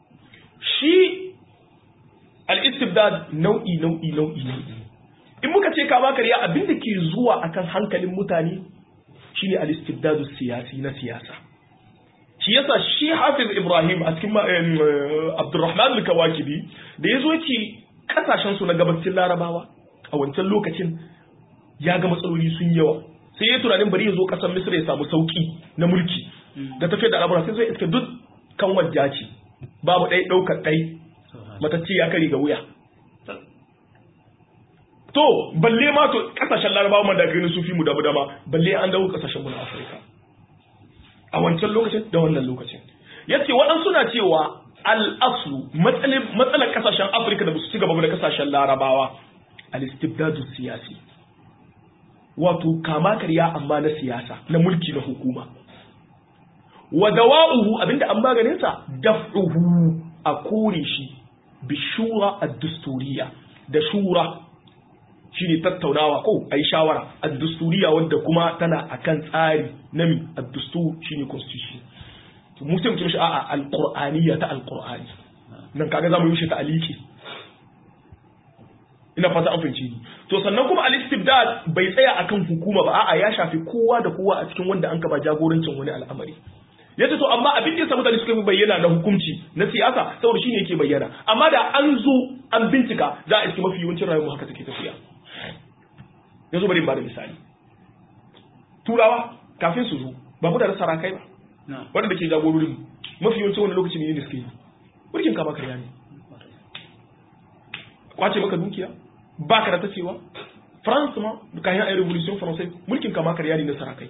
shi al-istibdad nau'i nau'i nau'i ne in muka ce kama karya abinda ke zuwa akan hankalin mutane shine al-istibdadu siyasi na siyasa shi yasa shi hafiz ibrahim a cikin abdurrahman al-kawakibi da ya zo ce kasashen su na gabacin larabawa a wancan lokacin ya ga matsaloli sun yawa sai ya tunanin bari ya zo kasar misra ya samu sauki na mulki da tafiyar da al'amura sai zai iska duk kan wajja ce babu ɗai ɗaukar ɗai matacce ya kare ga wuya to balle ma to kasashen larabawa man da gani su fi mu damu dama balle an dawo kasashen mu na afirka a wancan lokacin da wannan lokacin yace waɗansu na cewa al'aslu matsalar kasashen afirka da ba su ci gaba da kasashen larabawa al-istibdadu siyasi wato kama karya amma na siyasa na mulki na hukuma wa dawa'uhu abinda an maganin sa daf'uhu a kore shi bi shura ad-dusturiya da shura shine tattaunawa ko ayi shawara ad-dusturiya wanda kuma tana akan tsari na mi ad-dustur shine constitution to mu sai mu ce a'a al-qur'aniyya ta al-qur'ani nan kaga zamu yi shi ta aliki ina fata an fahimci to sannan kuma al-istibdad bai tsaya akan hukuma ba a'a ya shafi kowa da kowa a cikin wanda an ka ba jagorancin wani al'amari yace to amma abin da yasa mutane suka fi bayyana na hukunci na siyasa saboda shine yake bayyana amma da an zo an bincika za a iske mafi yawancin rayuwar haka take tafiya yanzu bari in bada misali turawa kafin su zo ba mu da sarakai ba wanda ke jagororin mafi yawancin wani lokaci ne da suke yi mulkin kama karya ne kwace maka dukiya ba ka da ta cewa france ma kayan ayi revolution français mulkin kama karya ne na sarakai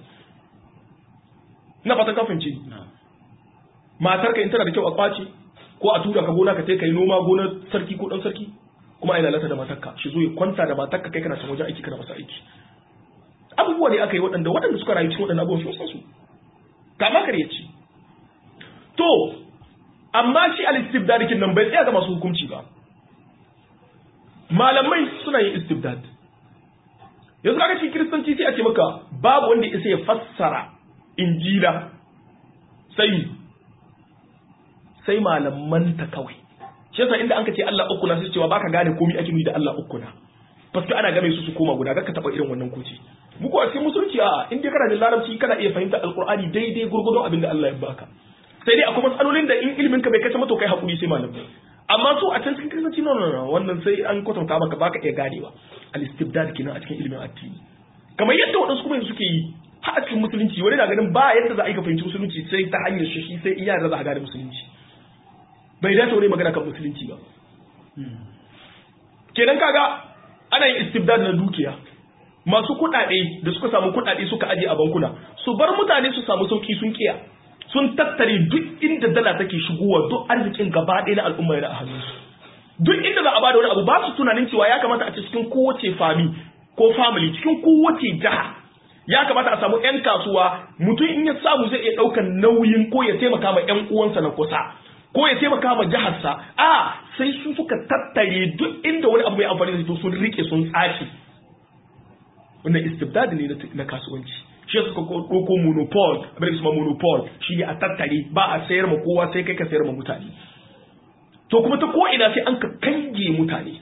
na fatan kafin ce matar ka in tana da kyau a kwace ko a tura ka gona ka kai noma gonar sarki ko dan sarki kuma ai lalata da matarka shi zo ya kwanta da matarka kai kana can wajen aiki kana masa aiki abubuwa ne aka yi waɗanda waɗanda suka rayu cikin waɗannan abubuwan sun su kama kare ci to amma shi al-istibdad kin nan bai tsaya ga masu hukunci ba malamai suna yin istibdad yanzu kaga cikin kiristanci sai a ce maka babu wanda isa ya fassara injila sai sai malaman ta kawai shi yasa inda anka ce Allah uku na sai cewa baka gane komai ake nufi da Allah uku na paske ana game su su koma guda ka taba irin wannan kuci muku a cikin musulunci a in dai kana da larabci kana iya fahimta alqur'ani daidai gurgurdon abin da Allah ya baka sai dai akwai matsalolin da in ilimin ka bai kace mato kai hakuri sai malamai amma su a can cikin kristanci no no no wannan sai an kwatanta maka baka iya ganewa al-istibdad kenan a cikin ilimin addini kamar yadda wadansu kuma suke yi har a cikin musulunci wani na ganin ba yadda za a yi ka fahimci musulunci sai ta hanyar shi shi sai iya da za a gane musulunci bai dace wani magana kan musulunci ba kenan kaga ana yin istibdad na dukiya masu kuɗaɗe da suka samu kuɗaɗe suka aje a bankuna su bar mutane su samu sauki sun kiya sun tattare duk inda dala take shigowa duk arzikin gaba ɗaya na al'umma yana a hannunsu duk inda za a bada wani abu ba su tunanin cewa ya kamata a ce cikin kowace fami ko family cikin kowace jiha ya kamata a samu 'yan kasuwa mutum in ya samu zai iya ɗaukar nauyin ko ya taimaka ma 'yan uwansa na kusa ko ya taimaka ma jiharsa a sai su suka tattare duk inda wani abu mai amfani da su sun rike sun tsaci wannan istibdad ne na kasuwanci shi suka ɗauko monopol abin da su ma monopol shi ne a tattare ba a sayar ma kowa sai kai ka sayar ma mutane to kuma ta ko ina sai an ka kange mutane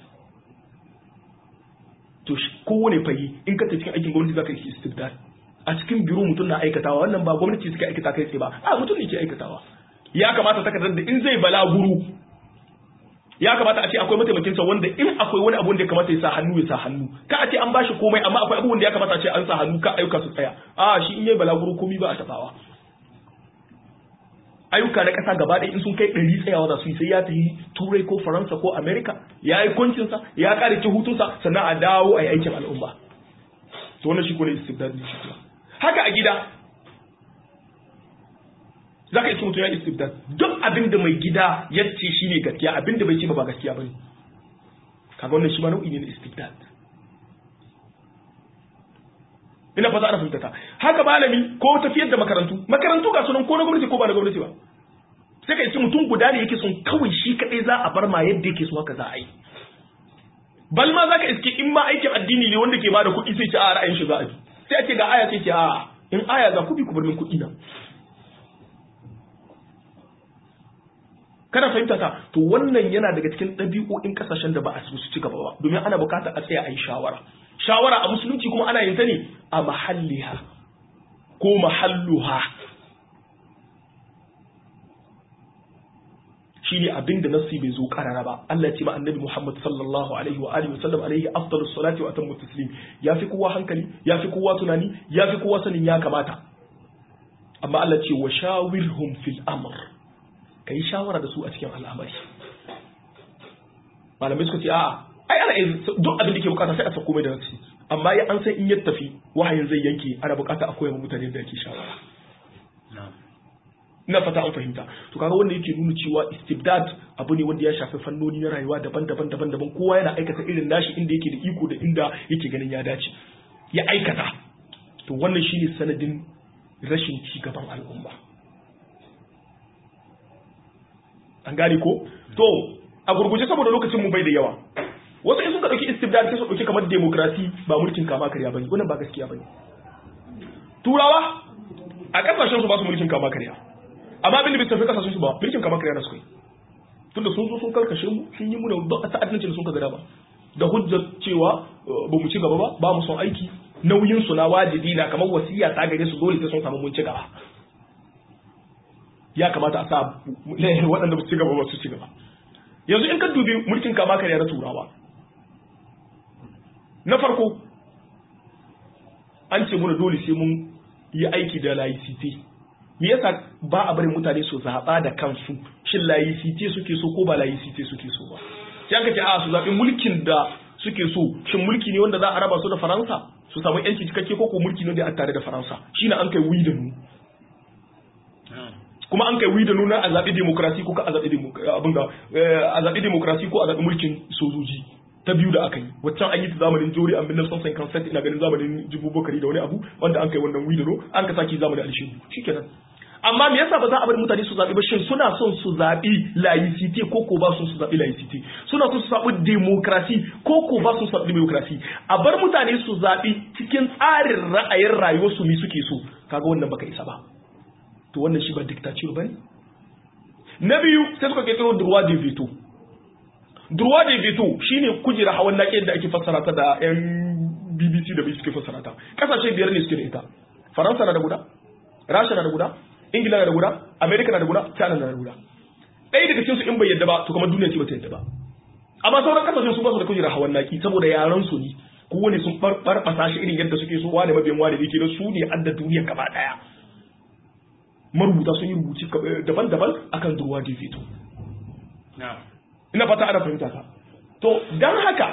to kowane fage in ka ta cikin aikin gwamnati za ka yi istibdad a cikin biro mutum na aikatawa wannan ba gwamnati suka aikata kai tsaye ba a mutum ne ke aikatawa ya kamata takardar da in zai balaguru ya kamata a ce akwai mataimakinsa wanda in akwai wani abu da ya kamata ya sa hannu ya sa hannu ka a ce an bashi komai amma akwai abubuwan da ya kamata a ce an sa hannu ka ayyuka su tsaya a shi in yayi balaguro komai ba a tabawa ayyuka na ƙasa gaba ɗaya in sun kai ɗari tsayawa za su yi sai ya tafi turai ko faransa ko amerika ya yi kwancinsa ya ƙare ci hutunsa sannan a dawo a yi aikin al'umma to wannan shi ko ne istibdad ne shi haka a gida za ka iske mutum ya istibdad duk abin da mai gida ya ce shi ne gaskiya abin da bai ce ba ba gaskiya ba ne kaga wannan shi ma nau'i ne na istibdad ina fata ana fahimta haka malami ko tafiyar da makarantu makarantu ga sunan ko na gwamnati ko ba na gwamnati ba sai ka iske mutum guda ne yake son kawai shi kadai za a bar ma yadda yake so haka za a yi bal ma zaka iske in ma aikin addini ne wanda ke bada kuɗi sai ce a ra'ayin shi za a bi sai a ce ga aya sai ce a in aya za ku bi ku bar min kuɗi na kana fahimta ta to wannan yana daga cikin ɗabi'o'in ƙasashen da ba a su ci gaba ba domin ana buƙatar a tsaya a yi shawara shawara a musulunci kuma ana yin ta ne a mahalliha ko mahalluha shine abin da nassi bai zo karara ba Allah ce ma annabi Muhammad sallallahu alaihi wa alihi wasallam alaihi afdalus salati wa atammu taslim yafi kowa hankali yafi kowa tunani yafi kowa sanin ya kamata amma Allah ce wa shawirhum fil amr kai shawara da su a cikin al'amari malamai suka ce a'a ai ana duk abin da ke bukata sai a sako mai da nafsi amma ya an san in ya tafi wahayin zai yanke ana bukata a koya mutane da ake shawara ina fata an fahimta to kaga wanda yake nuna cewa istibdad abu ne wanda ya shafi fannoni na rayuwa daban-daban daban-daban kowa yana aikata irin nashi inda yake da iko da inda yake ganin ya dace ya aikata to wannan shine sanadin rashin ci gaban al'umma an gane ko to a gurguje saboda lokacin mu bai da yawa wasu in suka dauki istibdad sai su dauki kamar demokrasi ba mulkin kama karya bane wannan ba gaskiya bane turawa a kasashen su ba su mulkin kama karya amma abin da bai tafi kasashen su ba mulkin kama karya na su kai tunda sun zo sun karkashe mu sun yi muna duk ta'addancin da sun ka gada ba da hujjar cewa ba mu ci gaba ba ba mu son aiki nauyin su na wajibi na kamar wasiya ta gare su dole sai sun samu mun ci gaba ya kamata a sa waɗanda ba su ci gaba ba su ci gaba yanzu in ka dubi mulkin kama karya na turawa na farko an ce muna dole sai mun yi aiki da laicite me yasa ba a barin mutane su zaɓa da kansu shin laicite suke so ko ba laicite suke so ba sai aka ce a su zaɓi mulkin da suke so shin mulki ne wanda za a raba su da faransa su samu yanci cikakke ko ko mulki ne da a tare da faransa shine an kai wi da nu kuma an kai wi da nuna a zaɓi demokrasi ko a zaɓi abin da a zaɓi demokrasi ko a zaɓi mulkin sojoji ta biyu da aka yi waccan an yi ta zamanin jori an bin son san consent ina ganin zamanin jibu bakari da wani abu wanda an kai wannan wi da no an ka saki zamanin alishin shikenan amma me yasa ba za a bari mutane su zaɓi ba shin suna son su zaɓi laicite ko ko ba son su zaɓi laicite suna son su zaɓi demokrasi ko ko ba son su zaɓi demokrasi a bar mutane su zaɓi cikin tsarin ra'ayin rayuwar su mi suke so kaga wannan baka isa ba to wannan shi ba dictature bane na biyu sai suka kirkiro droit de veto droit de veto shine kujera hawan naki da ake fassara ta da yan BBC da suke fassara ta kasashe biyar ne suke da ita Faransa na da guda Rasha na da guda Ingila na da guda America na da guda China na da guda ɗaya daga cikin su in bai yadda ba to kuma duniya ce bata yadda ba amma sauran kasashen su ba su da kujera hawan naki saboda yaran su ne kowane sun barbasa shi irin yadda suke so wani mabiyan wani yake da su ne adda duniya gaba daya marubuta sun yi rubuci daban-daban akan durwa da fito ina fata ana fahimta ka to dan haka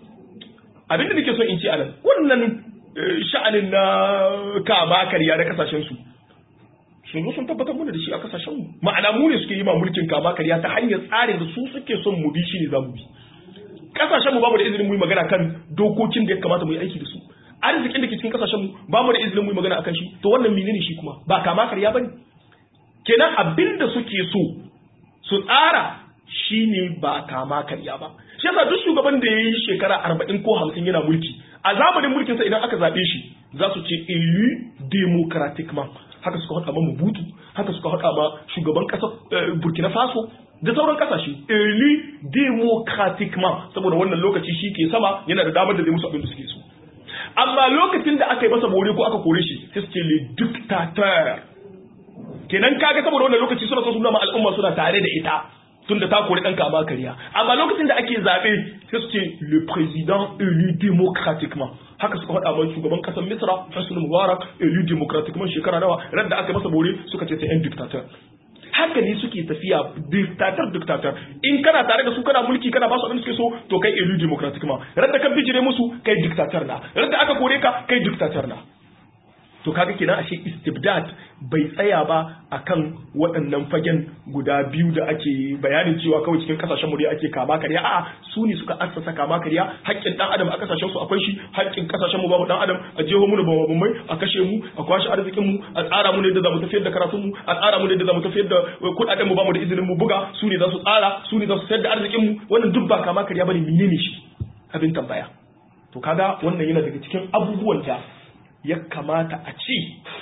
abinda nake so in ce anan wannan sha'anin na kama karya da kasashen su sun zo sun tabbatar mana da shi a kasashen mu ma'ana mu ne suke yi ma mulkin kama karya ta hanyar tsarin da su suke son mu bi shi ne za mu bi kasashen mu bamu da izinin mu yi magana kan dokokin da ya kamata mu yi aiki da su arzikin da ke cikin kasashen mu bamu da izinin mu yi magana akan shi to wannan menene shi kuma ba kama karya bane kenan abin da suke so su tsara shine ba kama karya ba shi yasa duk shugaban da yayi shekara 40 ko 50 yana mulki a zamanin mulkin sa idan aka zabe shi za su ce élu démocratiquement haka suka haɗa ma Mobutu haka suka haɗa ma shugaban ƙasar Burkina Faso da sauran kasashe élu démocratiquement saboda wannan lokaci shi ke sama yana da damar da zai musu abin da suke so amma lokacin da aka yi masa bore ko aka kore shi sai su ce le dictateur kenan kaga saboda wannan lokaci suna so su nuna al'umma suna tare da ita tunda ta kori ɗan kama kariya amma lokacin da ake zaɓe sai su ce le président élu démocratiquement haka suka faɗa mai shugaban ƙasar misra hussein mubarak élu démocratiquement shekara nawa ran da aka masa bore suka ce c'est un dictateur haka ne suke tafiya dictator dictator in kana tare da su kana mulki kana ba su abin da suke so to kai élu démocratiquement ran da ka bijire musu kai dictator na ran da aka kore ka kai dictator na to kaga kenan ashe istibdad bai tsaya ba akan waɗannan fagen guda biyu da ake bayanin cewa kawai cikin kasashen mu dai ake kama karya a'a su ne suka assasa kama karya haƙƙin dan adam a kasashen su akwai shi haƙƙin kasashen mu babu dan adam a jeho mu da babban a kashe mu a kwashe arzikin mu a tsara mu ne da zamu tafiyar da karatun mu a tsara mu ne da zamu tafiyar da kuɗaɗen mu bamu da izinin mu buga su ne za su tsara su ne za su sayar da arzikin mu wannan duk ba kama karya bane menene shi abin tambaya to kaga wannan yana daga cikin abubuwan da ya kamata a ce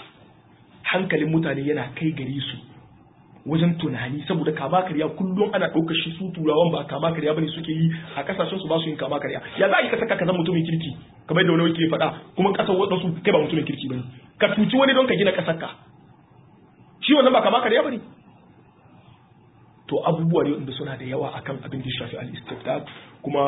hankalin mutane yana kai gare su wajen tunani saboda kama karya kullum ana ɗaukar shi su turawan ba kama karya bane suke yi a kasashen su ba su yin kama karya ya za a yi ka saka ka zama mutumin kirki kamar da wani wake faɗa kuma ƙasar waɗansu kai ba mutumin kirki bane ka tuci wani don ka gina ƙasar ka shi wannan ba kama karya bane to abubuwa ne wanda suna da yawa akan abin da shafi al-istiftat kuma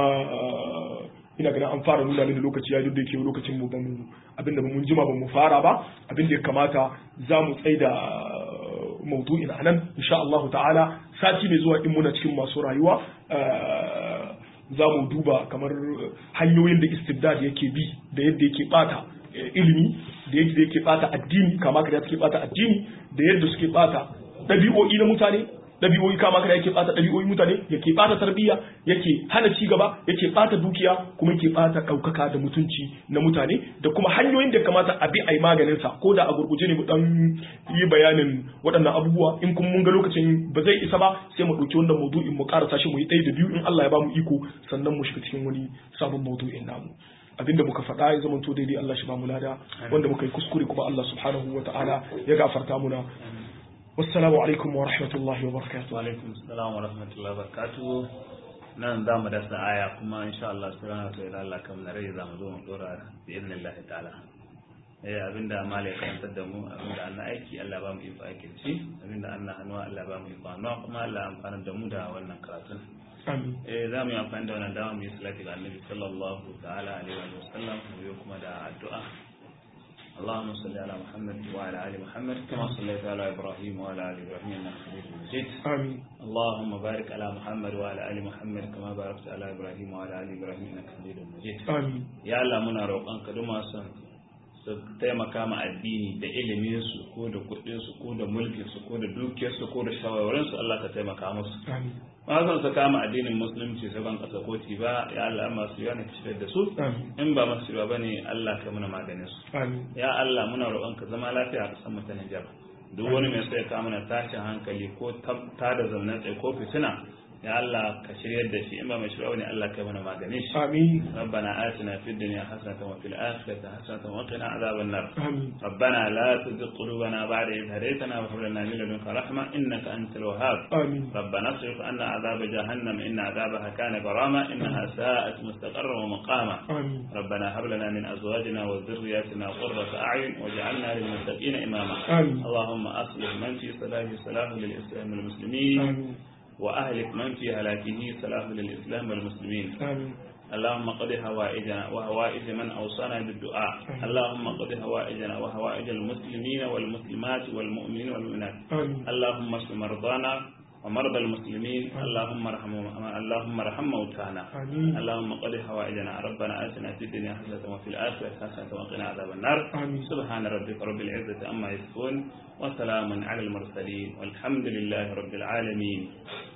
ina ganin an fara nuna mini lokaci ya da yake lokacin mu bamu abinda mun jima bamu fara ba abinda ya kamata za mu tsaida maudu'in anan insha Allah ta'ala sati mai zuwa in muna cikin masu rayuwa za mu duba kamar hanyoyin da istibdad yake bi da yadda yake bata ilimi da yadda yake bata addini kama kada suke bata addini da yadda suke bata ɗabi'o'i na mutane ɗabi'o'i kama kada yake bata ɗabi'o'i mutane yake bata tarbiyya yake hana ci gaba yake bata dukiya kuma yake bata ɗaukaka da mutunci na mutane da kuma hanyoyin da kamata a bi a yi maganin sa ko da a gurguje ne mu dan yi bayanin waɗannan abubuwa in kuma mun ga lokacin ba zai isa ba sai mu ɗauki wannan maudu'in mu ƙarasa shi mu yi ɗaya da biyu in Allah ya ba mu iko sannan mu shiga cikin wani sabon maudu'in namu abinda muka faɗa ya zama to daidai Allah shi ba mu lada wanda muka yi kuskure kuma Allah subhanahu wa ta'ala ya gafarta muna والسلام عليكم ورحمة الله وبركاته وعليكم السلام ورحمة الله وبركاته nan za mu dasa aya kuma insha Allah subhanahu wa ta'ala Allah kam na rai za mu zo mu dora bi idnillah ta'ala eh abinda malai karantar da mu abinda Allah aiki Allah ba mu iko aikin shi abinda Allah hannuwa Allah ba mu iko hannuwa kuma Allah amfana da mu da wannan karatun amin eh za mu yi amfani da wannan dama mu yi salati ga annabi sallallahu ta'ala alaihi wa sallam mu yi kuma da addu'a اللهم صل على محمد وعلى ال محمد كما صليت على ابراهيم وعلى ال ابراهيم انك حميد مجيد amin اللهم بارك على محمد وعلى ال محمد كما باركت على ابراهيم وعلى ال ابراهيم انك حميد مجيد amin ya Allah muna roƙonka duk masu su taimaka ma addini da ilimin su ko da kuɗin su ko da mulkin su ko da dukiyar su ko da shawarwarin su Allah ka taimaka musu amin ma zan su kama addinin musulunci su ban kasa koti ba ya Allah amma su yana kishiyar da su amin in ba masu ba bane Allah ka muna maganin su amin ya Allah muna roƙonka zama lafiya a ƙasar mu ta Nijar duk wani mai sai ka mana tashin hankali ko ta da zaune tsaye ko fitina ya Allah ka shiryar da shi in ba mai shirya ne Allah ka mana maganin shi amin ربنا آتنا في الدنيا حسنة وفي الآخرة حسنة وقنا عذاب النار amin ربنا لا تزغ قلوبنا بعد إذ هديتنا وهب لنا من لدنك رحمة إنك أنت الوهاب amin ربنا اصرف عنا عذاب جهنم إن عذابها كان غراما إنها ساءت مستقرا ومقاما amin ربنا هب لنا من أزواجنا وذرياتنا قرة أعين واجعلنا للمتقين إماما آمين. اللهم أصلح من في صلاح صلاح للإسلام والمسلمين amin وأهلك من في هلاكه صلاح للإسلام والمسلمين amin اللهم قض هوائجنا وهوائج من أوصانا بالدعاء اللهم قض هوائجنا وهوائج المسلمين والمسلمات والمؤمنين والمؤمنات آمين اللهم اشف مرضانا ومرضى المسلمين اللهم ارحم اللهم ارحم موتانا آمين اللهم قض هوائجنا ربنا آتنا في الدنيا حسنة وفي الآخرة حسنة وقنا عذاب النار آمين سبحان ربك رب العزة عما يصفون وسلام على المرسلين والحمد لله رب العالمين